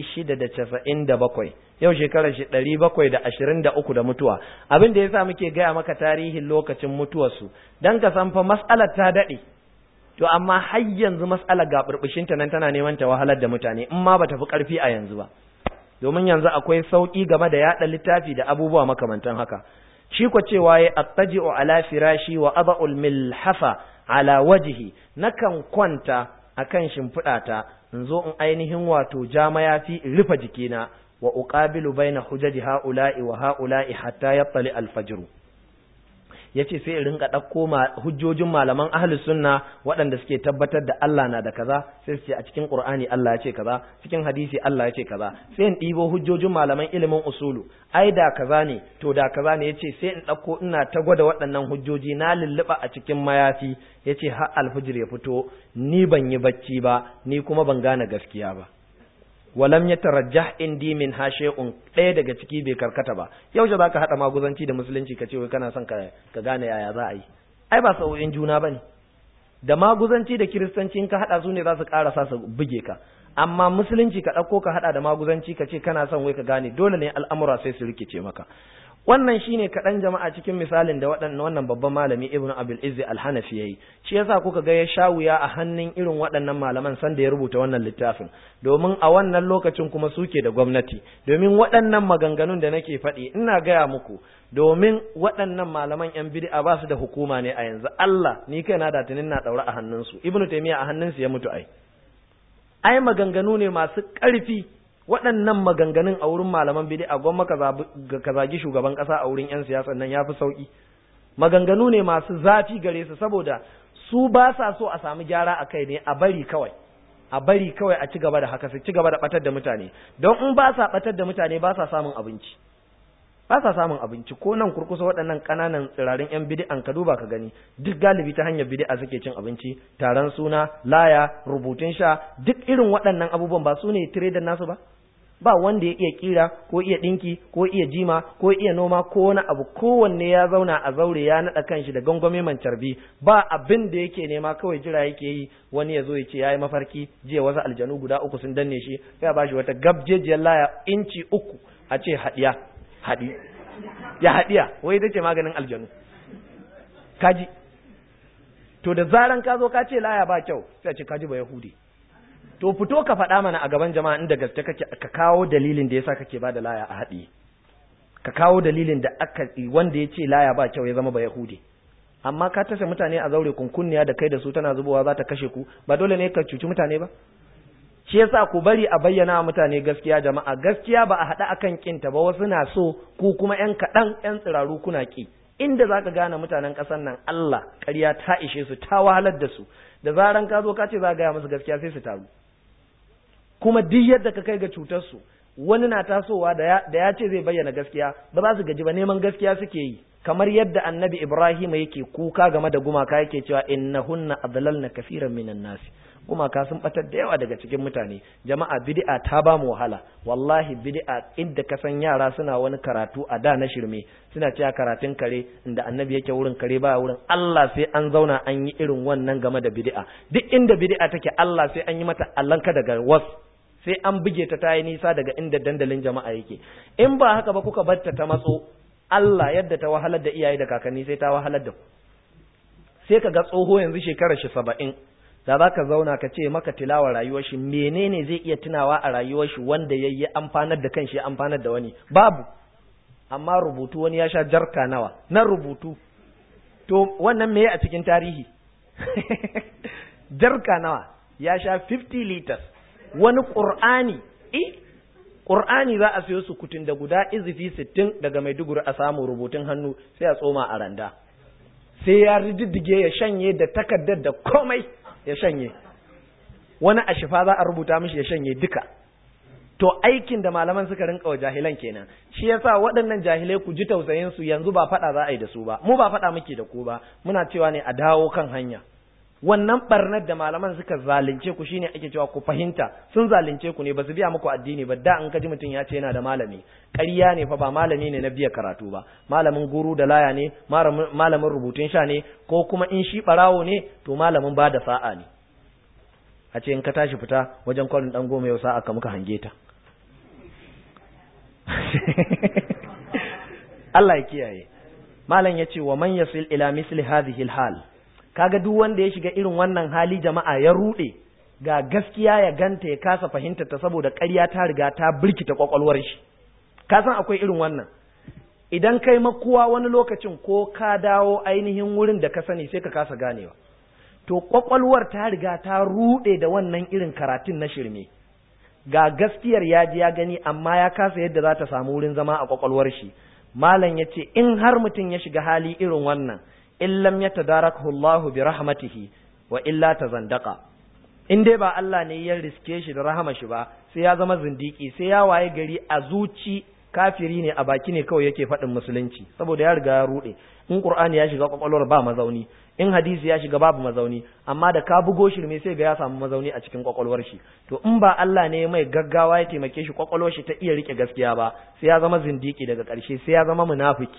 697 yau shekarar shi 723 da mutuwa abin da yasa muke gaya maka tarihin lokacin mutuwarsu dan ka san fa mas'alar ta dade to amma har yanzu mas'alar ga burbushin ta nan tana neman ta wahalar da mutane in ma bata fi karfi a yanzu ba domin yanzu akwai sauki game da yada littafi da abubuwa makamantan haka shi ko cewa ya attaji'u ala firashi wa ada'ul milhafa ala wajhi nakan kwanta akan shimfiɗata in zo in ainihin wato ja mayafi in rufe jikina wa uqabilu baina hujaji haula'i wa haula'i hatta yattali al-fajr yace sai in rinka ɗauko hujjojin malaman ahlus sunna waɗanda suke tabbatar da Allah na da kaza sai su ce a cikin Qur'ani Allah ya ce kaza cikin hadisi Allah ya ce kaza sai in ɗibo hujjojin malaman ilimin usulu ai da kaza ne to da kaza ne yace sai in ɗauko ina ta gwada waɗannan hujjoji na lulluɓa a cikin mayafi yace har alfijir ya fito ni ban yi bacci ba ni kuma ban gane gaskiya ba walam yatarajjah indi min hashe'un ɗaya daga ciki bai karkata ba yaushe zaka hada maguzanci da musulunci ka ce wai kana son ka ka gane yaya za a yi ai ba sau'in juna bane da maguzanci da kiristanci in ka hada su ne za su karasa su buge ka amma musulunci ka ɗauko ka hada da maguzanci ka ce kana son wai ka gane dole ne al'amura sai su rikice maka wannan shine kaɗan jama'a cikin misalin da waɗannan wannan babban malami ibn abul izzi al-hanafi yayi shi yasa kuka ga ya sha wuya a hannun irin waɗannan malaman sanda ya rubuta wannan littafin domin a wannan lokacin kuma suke da gwamnati domin waɗannan maganganun da nake faɗi ina gaya muku domin waɗannan malaman yan bid'a ba su da hukuma ne a yanzu Allah ni kaina da tunin na daura a hannunsu ibnu taymiya a hannunsu ya mutu ai ai maganganu ne masu ƙarfi waɗannan maganganun a wurin malaman bid'a gwamma ka zagi shugaban ƙasa a wurin 'yan siyasa nan ya fi sauƙi maganganu ne masu zafi gare su saboda su ba sa so a samu gyara a kai ne a bari kawai a bari kawai a ci gaba da haka su ci gaba da batar da mutane don in ba sa batar da mutane ba sa samun abinci ba sa samun abinci ko nan kurkusa waɗannan ƙananan tsirarin 'yan bid'an ka duba ka gani duk galibi ta hanyar bid'a suke cin abinci taron suna laya rubutun sha duk irin waɗannan abubuwan ba su ne da nasu ba ba wanda ya iya kira ko iya dinki ko iya jima ko iya noma ko wani abu kowanne ya zauna a zaure ya naɗa kanshi da gangwame man carbi ba abin da yake nema kawai jira yake yi wani ya zo ya ce ya yi mafarki jiya wasu aljanu guda uku sun danne shi ya ba shi wata gabjejiyar laya inci uku a ce haɗiya haɗi ya haɗiya wai ita ce maganin aljanu kaji to da zaran ka zo ka ce laya ba kyau sai a ce kaji ba yahudi to fito ka faɗa mana a gaban jama'a inda gaske kake ka kawo dalilin da yasa kake ba da laya a haɗi ka kawo dalilin da aka wanda ya ce laya ba kyau ya zama ba yahudi amma ka tasa mutane a zaure kunkunniya da kai da su tana zubowa za ta kashe ku ba dole ne ka cuci mutane ba shi yasa ku bari a bayyana mutane gaskiya jama'a gaskiya ba a haɗa akan kinta ba wasu na so ku kuma yan kaɗan yan tsiraru kuna ki inda zaka gane mutanen ƙasar nan Allah ƙarya ta ishe su ta wahalar da su da zaran ka zo ka ce za gaya musu gaskiya sai su taru kuma duk yadda ka kai ga cutar su wani na tasowa da ya ce zai bayyana gaskiya ba za su gaji ba neman gaskiya suke yi kamar yadda annabi Ibrahim yake kuka game da gumaka yake cewa innahunna adlalna kafiran minan nasi gumaka sun batar da yawa daga cikin mutane jama'a bid'a ta ba mu wahala wallahi bid'a inda ka san yara suna wani karatu a da na shirme suna cewa karatun kare inda annabi yake wurin kare baya wurin Allah sai an zauna an yi irin wannan game da bid'a duk inda bid'a take Allah sai an yi mata allanka daga was sai an buge ta ta yi nisa daga inda dandalin jama'a yake in ba haka ba kuka bar ta ta matso Allah yadda ta wahalar da iyaye da kakanni sai ta wahalar da ku sai ka ga tsoho yanzu shekarar shi saba'in da za ka zauna ka ce maka tilawa rayuwar shi menene zai iya tunawa a rayuwar shi wanda ya yi amfanar da kanshi ya amfanar da wani babu amma rubutu wani ya sha jarka nawa na rubutu to wannan meye a cikin tarihi jarka nawa ya sha 50 liters wani ƙur'ani eh ƙur'ani za a siyo su kutun da guda izifi sittin daga maiduguri a samu rubutun hannu sai a tsoma a randa sai ya rididdige ya shanye da takardar da komai ya shanye wani a shifa za a rubuta mishi ya shanye duka to aikin da malaman suka rinka wa jahilan kenan shi yasa waɗannan jahilai ku ji tausayin su yanzu ba faɗa za a yi da su ba mu ba faɗa muke da ku ba muna cewa ne a dawo kan hanya wannan barnar da malaman suka zalunce ku shine ake cewa ku fahimta sun zalunce ku ne ba su biya muku addini ba da an kaji mutum ya ce yana da malami ƙarya ne fa ba malami ne na biya karatu ba malamin guru da laya ne malamin rubutun sha ne ko kuma in shi barawo ne to malamin ba da sa'a ne a ce in ka tashi fita wajen kwalin dan goma yau sa'a ka muka hange ta Allah ya kiyaye malam ya ce wa man yasil ila misli hadhihi al-hal kaga duk wanda ya shiga irin wannan hali jama'a ya rude ga gaskiya ya ganta ya kasa fahimta ta saboda ƙarya ta riga ta birkita kwakwalwar shi ka san akwai irin wannan idan kai makuwa wani lokacin ko ka dawo ainihin wurin da ka sani sai ka kasa ganewa to kwakwalwar ta riga ta rude da wannan irin karatun na shirme ga gaskiyar ya ji ya gani amma ya kasa yadda za ta samu wurin zama a kwakwalwar shi malam ya ce in har mutum ya shiga hali irin wannan in lam yatadarakahu Allahu bi rahmatihi wa illa tazandaqa in dai ba Allah ne ya riske shi da rahama shi ba sai ya zama zindiki sai ya waye gari a zuci kafiri ne a baki ne kawai yake faɗin musulunci saboda ya riga ya rude in qur'ani ya shiga kwakwalwar ba mazauni in hadisi ya shiga babu mazauni amma da ka bugo shirme sai ga ya samu mazauni a cikin kwakwalwar shi to in ba Allah ne mai gaggawa ya taimake shi kwakwalwar shi ta iya rike gaskiya ba sai ya zama zindiki daga ƙarshe sai ya zama munafiki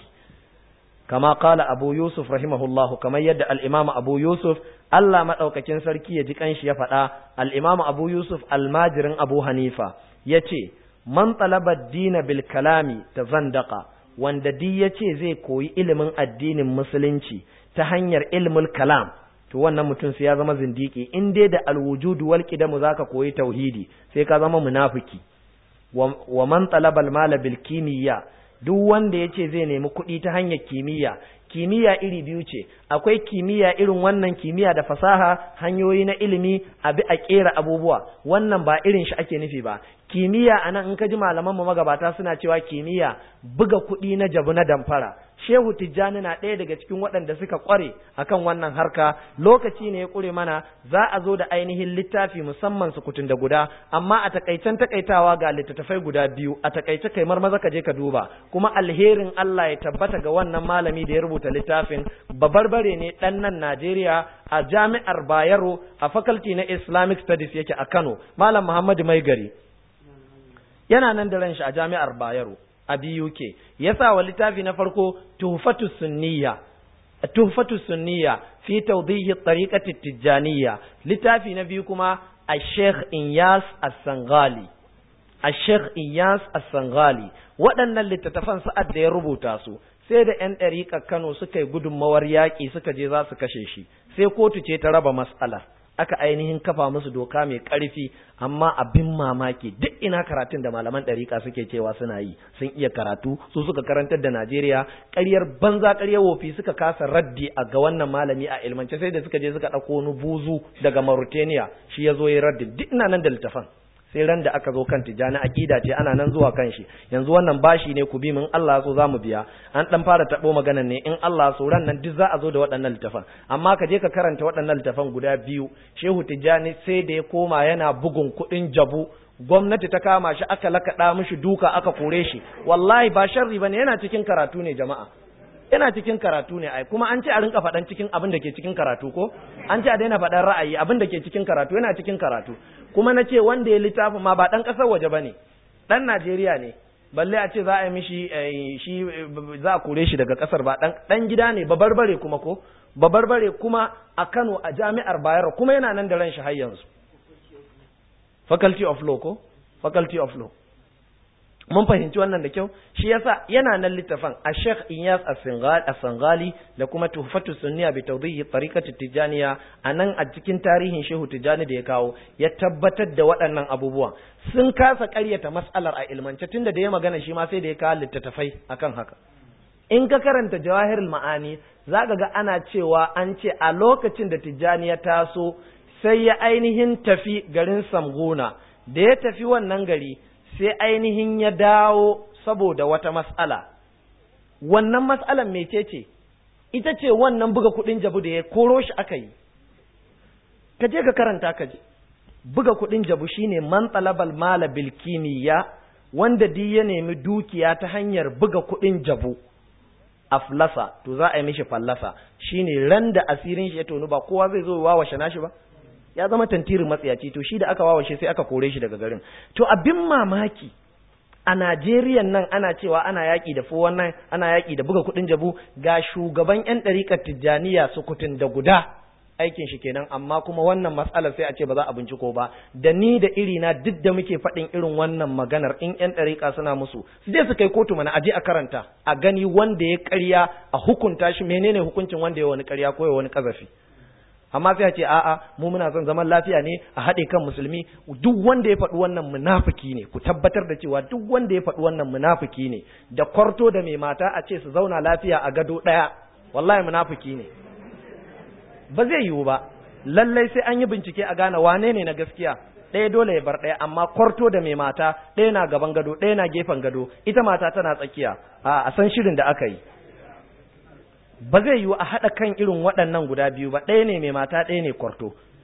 kama kala abu yusuf rahimahullah kamar yadda al-imam abu yusuf Allah madaukakin sarki ya ji kanshi ya faɗa al-imam abu yusuf almajirin abu hanifa yace man talaba dina bil kalami tazandaqa wanda di yace zai koyi ilimin addinin musulunci ta hanyar ilmul kalam to wannan mutum sai ya zama zindiki in dai da alwujud wal qidamu zaka koyi tauhidi sai ka zama munafiki wa man talaba al mala bil kimiyya duk wanda yace zai nemi kuɗi ta hanyar kimiyya kimiyya iri biyu ce akwai kimiyya irin wannan kimiyya da fasaha hanyoyi na ilimi abi a kera abubuwa wannan ba irin shi ake nufi ba kimiyya anan in ka ji malaman mu magabata suna cewa kimiyya buga kuɗi na jabu na damfara shehu tijjani na ɗaya daga cikin waɗanda suka ƙware akan wannan harka lokaci ne ya ƙure mana za a zo da ainihin littafi musamman sukutun da guda amma a takaicen takaitawa ga littattafai guda biyu a takaice kai maza ka je ka duba kuma alherin Allah ya tabbata ga wannan malami da ya rubuta littafin babarbare ne ɗan nan Najeriya a jami'ar Bayero a faculty na Islamic Studies yake a Kano malam Muhammadu Maigari yana nan da ran shi a jami'ar Bayero a BUK ya sa wa littafi na farko tuhfatu sunniya tuhfatu sunniya fi tawdihi tariqati tijaniya littafi na biyu kuma Sheikh Inyas As-Sangali Sheikh Inyas As-Sangali waɗannan littattafan sa'ad da ya rubuta su sai da ‘yan ɗariƙar Kano suka yi gudunmawar yaƙi suka je za su kashe shi sai kotu ce ta raba mas'ala aka ainihin kafa musu doka mai ƙarfi amma abin mamaki duk ina karatun da malaman ɗariƙa suke cewa suna yi sun iya karatu su suka karantar da Najeriya ƙaryar banza ƙaryar wofi suka kasa raddi a ga wannan malami a ilmance sai da suka je suka ɗauko wani buzu daga Mauritania shi ya zo ya raddi duk ina nan da littafan sai ran da aka zo kan tijani aqida ce ana nan zuwa kan shi yanzu wannan bashi ne ku bi min Allah so zamu biya an dan fara tabo maganan ne in Allah so ran nan duk za a zo da waɗannan littafan amma ka je ka karanta waɗannan littafan guda biyu Shehu Tijani sai da ya koma yana bugun kuɗin jabu gwamnati ta kama shi aka lakaɗa mishi duka aka kore shi wallahi ba sharri bane yana cikin karatu ne jama'a yana cikin karatu ne ai kuma an ce a rinka faɗan cikin abin da ke cikin karatu ko an ce a daina faɗan ra'ayi abin da ke cikin karatu yana cikin karatu kuma na ce wanda ya littafin ma ba ɗan ƙasar waje ba ne ɗan Najeriya ne balle a ce za a yi mishi shi za a kore shi daga ƙasar ba ɗan gida ne babarbare kuma ko babarbare kuma a Kano a jami'ar Bayero kuma yana nan da ran shi har yanzu faculty of law ko faculty of law mun fahimci wannan da kyau shi yasa yana nan littafin a Sheikh Iyas As-Sangali da kuma Tuhfatu Sunniya bi tawdihi tariqati Tijaniya anan a cikin tarihin Shehu Tijani da ya kawo ya tabbatar da waɗannan abubuwan sun kasa ƙaryata mas'alar a ilmance tunda da ya magana shi ma sai da ya kawo littattafai akan haka in ka karanta Jawahirul Ma'ani zaka ga ana cewa an ce a lokacin da Tijani ya taso sai ya ainihin tafi garin Samgona da ya tafi wannan gari sai ainihin ya dawo saboda wata mas'ala wannan mas'alan mecece ita ce wannan buga kudin jabu da ya koro shi aka yi ka je ka karanta ka ji buga kudin jabu shine man talabal mala bil kimiyya wanda di ya nemi dukiya ta hanyar buga kudin jabu aflasa to za a yi mishi fallasa shine ran da asirin shi ya tonu ba kowa zai zo wawashe nashi ba ya zama tantirin matsayaci to shi da aka wawashe sai aka kore shi daga garin to abin mamaki a Najeriya nan ana cewa ana yaƙi da fo wannan ana yaƙi da buga kuɗin jabu ga shugaban ƴan ɗariƙar Tijjaniya sukutun da guda aikin shi kenan amma kuma wannan matsalar sai a ce ba za a binciko ba da ni da iri na duk da muke faɗin irin wannan maganar in ƴan ɗariƙa suna musu su je su kai kotu mana aje a karanta a gani wanda ya ƙarya a hukunta shi menene hukuncin wanda ya wani ƙarya ko ya wani ƙazafi amma sai a ce a'a mu muna son zaman lafiya ne a haɗe kan musulmi duk wanda ya faɗi wannan munafiki ne ku tabbatar da cewa duk wanda ya faɗi wannan munafiki ne da kwarto da mai mata a ce su zauna lafiya a gado ɗaya wallahi munafiki ne ba zai yiwu ba lallai sai an yi bincike a gane wane ne na gaskiya ɗaya dole ya bar ɗaya amma kwarto da mai mata ɗaya na gaban gado ɗaya na gefen gado ita mata tana tsakiya a san shirin da aka yi ba zai yiwu a haɗa kan irin waɗannan guda biyu ba ɗaya ne mai mata ɗaya ne kwarto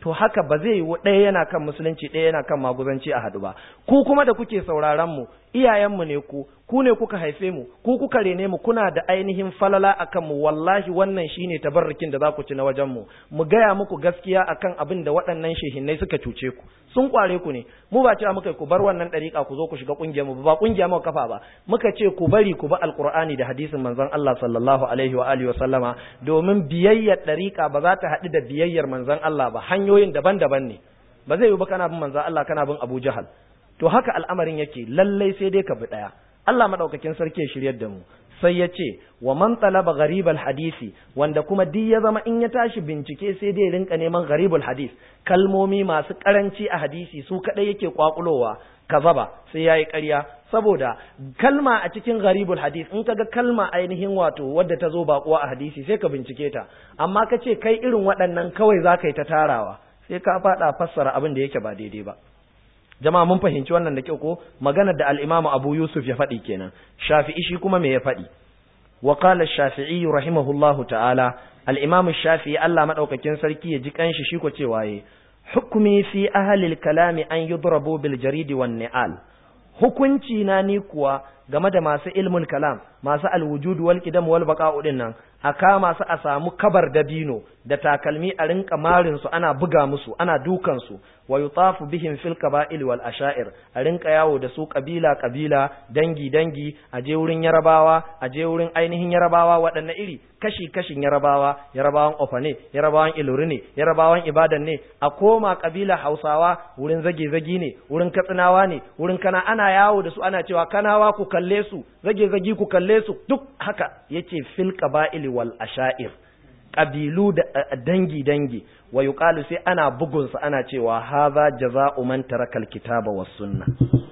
to haka ba zai yi ɗaya yana kan musulunci ɗaya yana kan maguzanci a haɗu ba ku kuma da kuke sauraron mu iyayenmu ne ku ku ne kuka haife mu ku kuka rene mu kuna da ainihin falala akan mu wallahi wannan shine tabarrukin da za ku ci na wajen mu mu gaya muku gaskiya akan abin da waɗannan shehinnai suka cuce ku sun kware ku ne mu ba cewa muka ku bar wannan ɗariƙa ku zo ku shiga ƙungiyar mu ba ƙungiya mu kafa ba muka ce ku bari ku ba alqur'ani da hadisin manzon Allah sallallahu alaihi wa alihi wa sallama domin biyayyar ɗariƙa ba za ta haɗu da biyayyar manzon Allah ba hanyoyin daban-daban ne ba zai yi ba kana bin manzon Allah kana bin Abu Jahal to haka al'amarin yake lallai sai dai ka bi ɗaya Allah madaukakin sarki ya shiryar da mu sai ya ce wa man talaba gharibal hadisi wanda kuma duk ya zama in ya tashi bincike sai dai rinka neman gharibul hadis kalmomi masu karanci a hadisi su kadai yake kwakulowa kazaba sai yayi ƙarya saboda kalma a cikin gharibul hadis in kaga kalma ainihin wato wadda ta zo bakuwa a hadisi sai ka bincike ta amma ka ce kai irin waɗannan kawai za ka yi ta tarawa sai ka faɗa fassara abin da yake ba daidai ba jama'a mun fahimci wannan da kyau ko maganar da al-Imam Abu Yusuf ya faɗi kenan Shafi'i shi kuma me ya faɗi wa qala Shafi'i rahimahullahu ta'ala al-Imam Shafi'i Allah madaukakin sarki ya ji kanshi shi ko cewa ye hukmi fi ahli al-kalami an yudrabu bil jarid wan ni'al hukunci na ni kuwa game da masu ilmul kalam masu alwujud wal qidam wal baqa'u din nan a kama su a samu kabar dabino da takalmi a rinka marin su ana buga musu ana dukan su wa yutafu bihim fil qaba'il wal asha'ir a rinka yawo da su kabila kabila dangi dangi a je wurin yarabawa a je wurin ainihin yarabawa waɗanne iri kashi kashin yarabawa yarabawan ofa ne yarabawan ilori ne yarabawan ibadan ne a koma kabila hausawa wurin zage zagi ne wurin katsinawa ne wurin kana ana yawo da su ana cewa kanawa ku kalle su zage zagi ku kalle su duk haka yace fil qaba'il wal asha'ir ƙabilu da dangi dangi wa yuqalu sai ana bugun su ana cewa hadha jaza'u man taraka alkitaba was sunna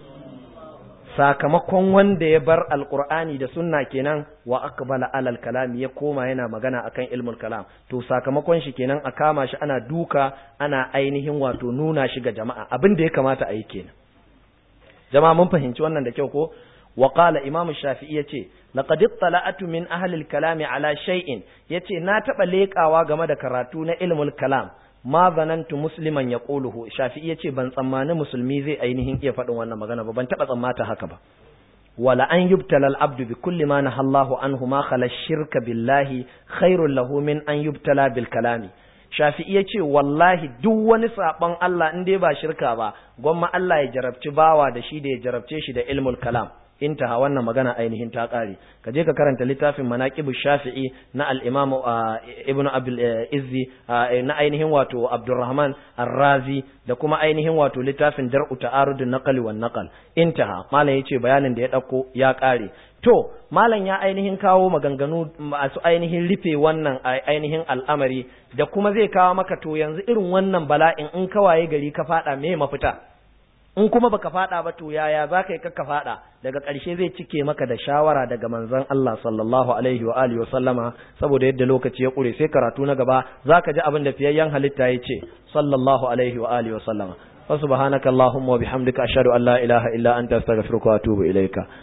sakamakon wanda ya bar alqur'ani da sunna kenan wa aqbala alal kalami ya koma yana magana akan ilmul kalam to sakamakon shi kenan a kama shi ana duka ana ainihin wato nuna shi ga jama'a abin da ya kamata a yi kenan jama'a mun fahimci wannan da kyau ko وقال إمام الشافعي يتي لقد اطلعت من أهل الكلام على شيء يتي ناتب ليك أواغم دكراتون علم الكلام ما ظننت مسلما يقوله شافعي يتي بان تسماني مسلمي زي أينهن يفعلون وانا مغانا بان تبا تسماتا هكذا ولا أن يبتلى العبد بكل ما نهى الله عنه ما خلا الشرك بالله خير له من أن يبتلى بالكلام shafi'i ya ce wallahi duk wani saɓon Allah in dai ba shirka ba gwamma Allah ya jarabci bawa da shi da ya jarabce shi da ilmul kalam intaha wannan magana ainihin ta ƙare ka je ka karanta littafin manaqibu shafi'i na al-imamu ibn abdul izzi na ainihin wato abdurrahman ar-razi da kuma ainihin wato littafin dar'u ta'arud an-naql wan naqal intaha malam yace bayanin da ya dauko ya ƙare to malam ya ainihin kawo maganganu masu ainihin rufe wannan ainihin al'amari da kuma zai kawo maka to yanzu irin wannan bala'in in kawaye gari ka fada me mafita in kuma baka fada ba to yaya za ka yi ka fada daga ƙarshe zai cike maka da shawara daga manzon Allah sallallahu alaihi wa alihi wa sallama saboda yadda lokaci ya ƙure sai karatu na gaba za ka ji abin da fiyayyen halitta ya ce sallallahu alaihi wa alihi wa sallama wa subhanaka allahumma wa bihamdika ashhadu an la ilaha illa anta astaghfiruka wa atubu ilaika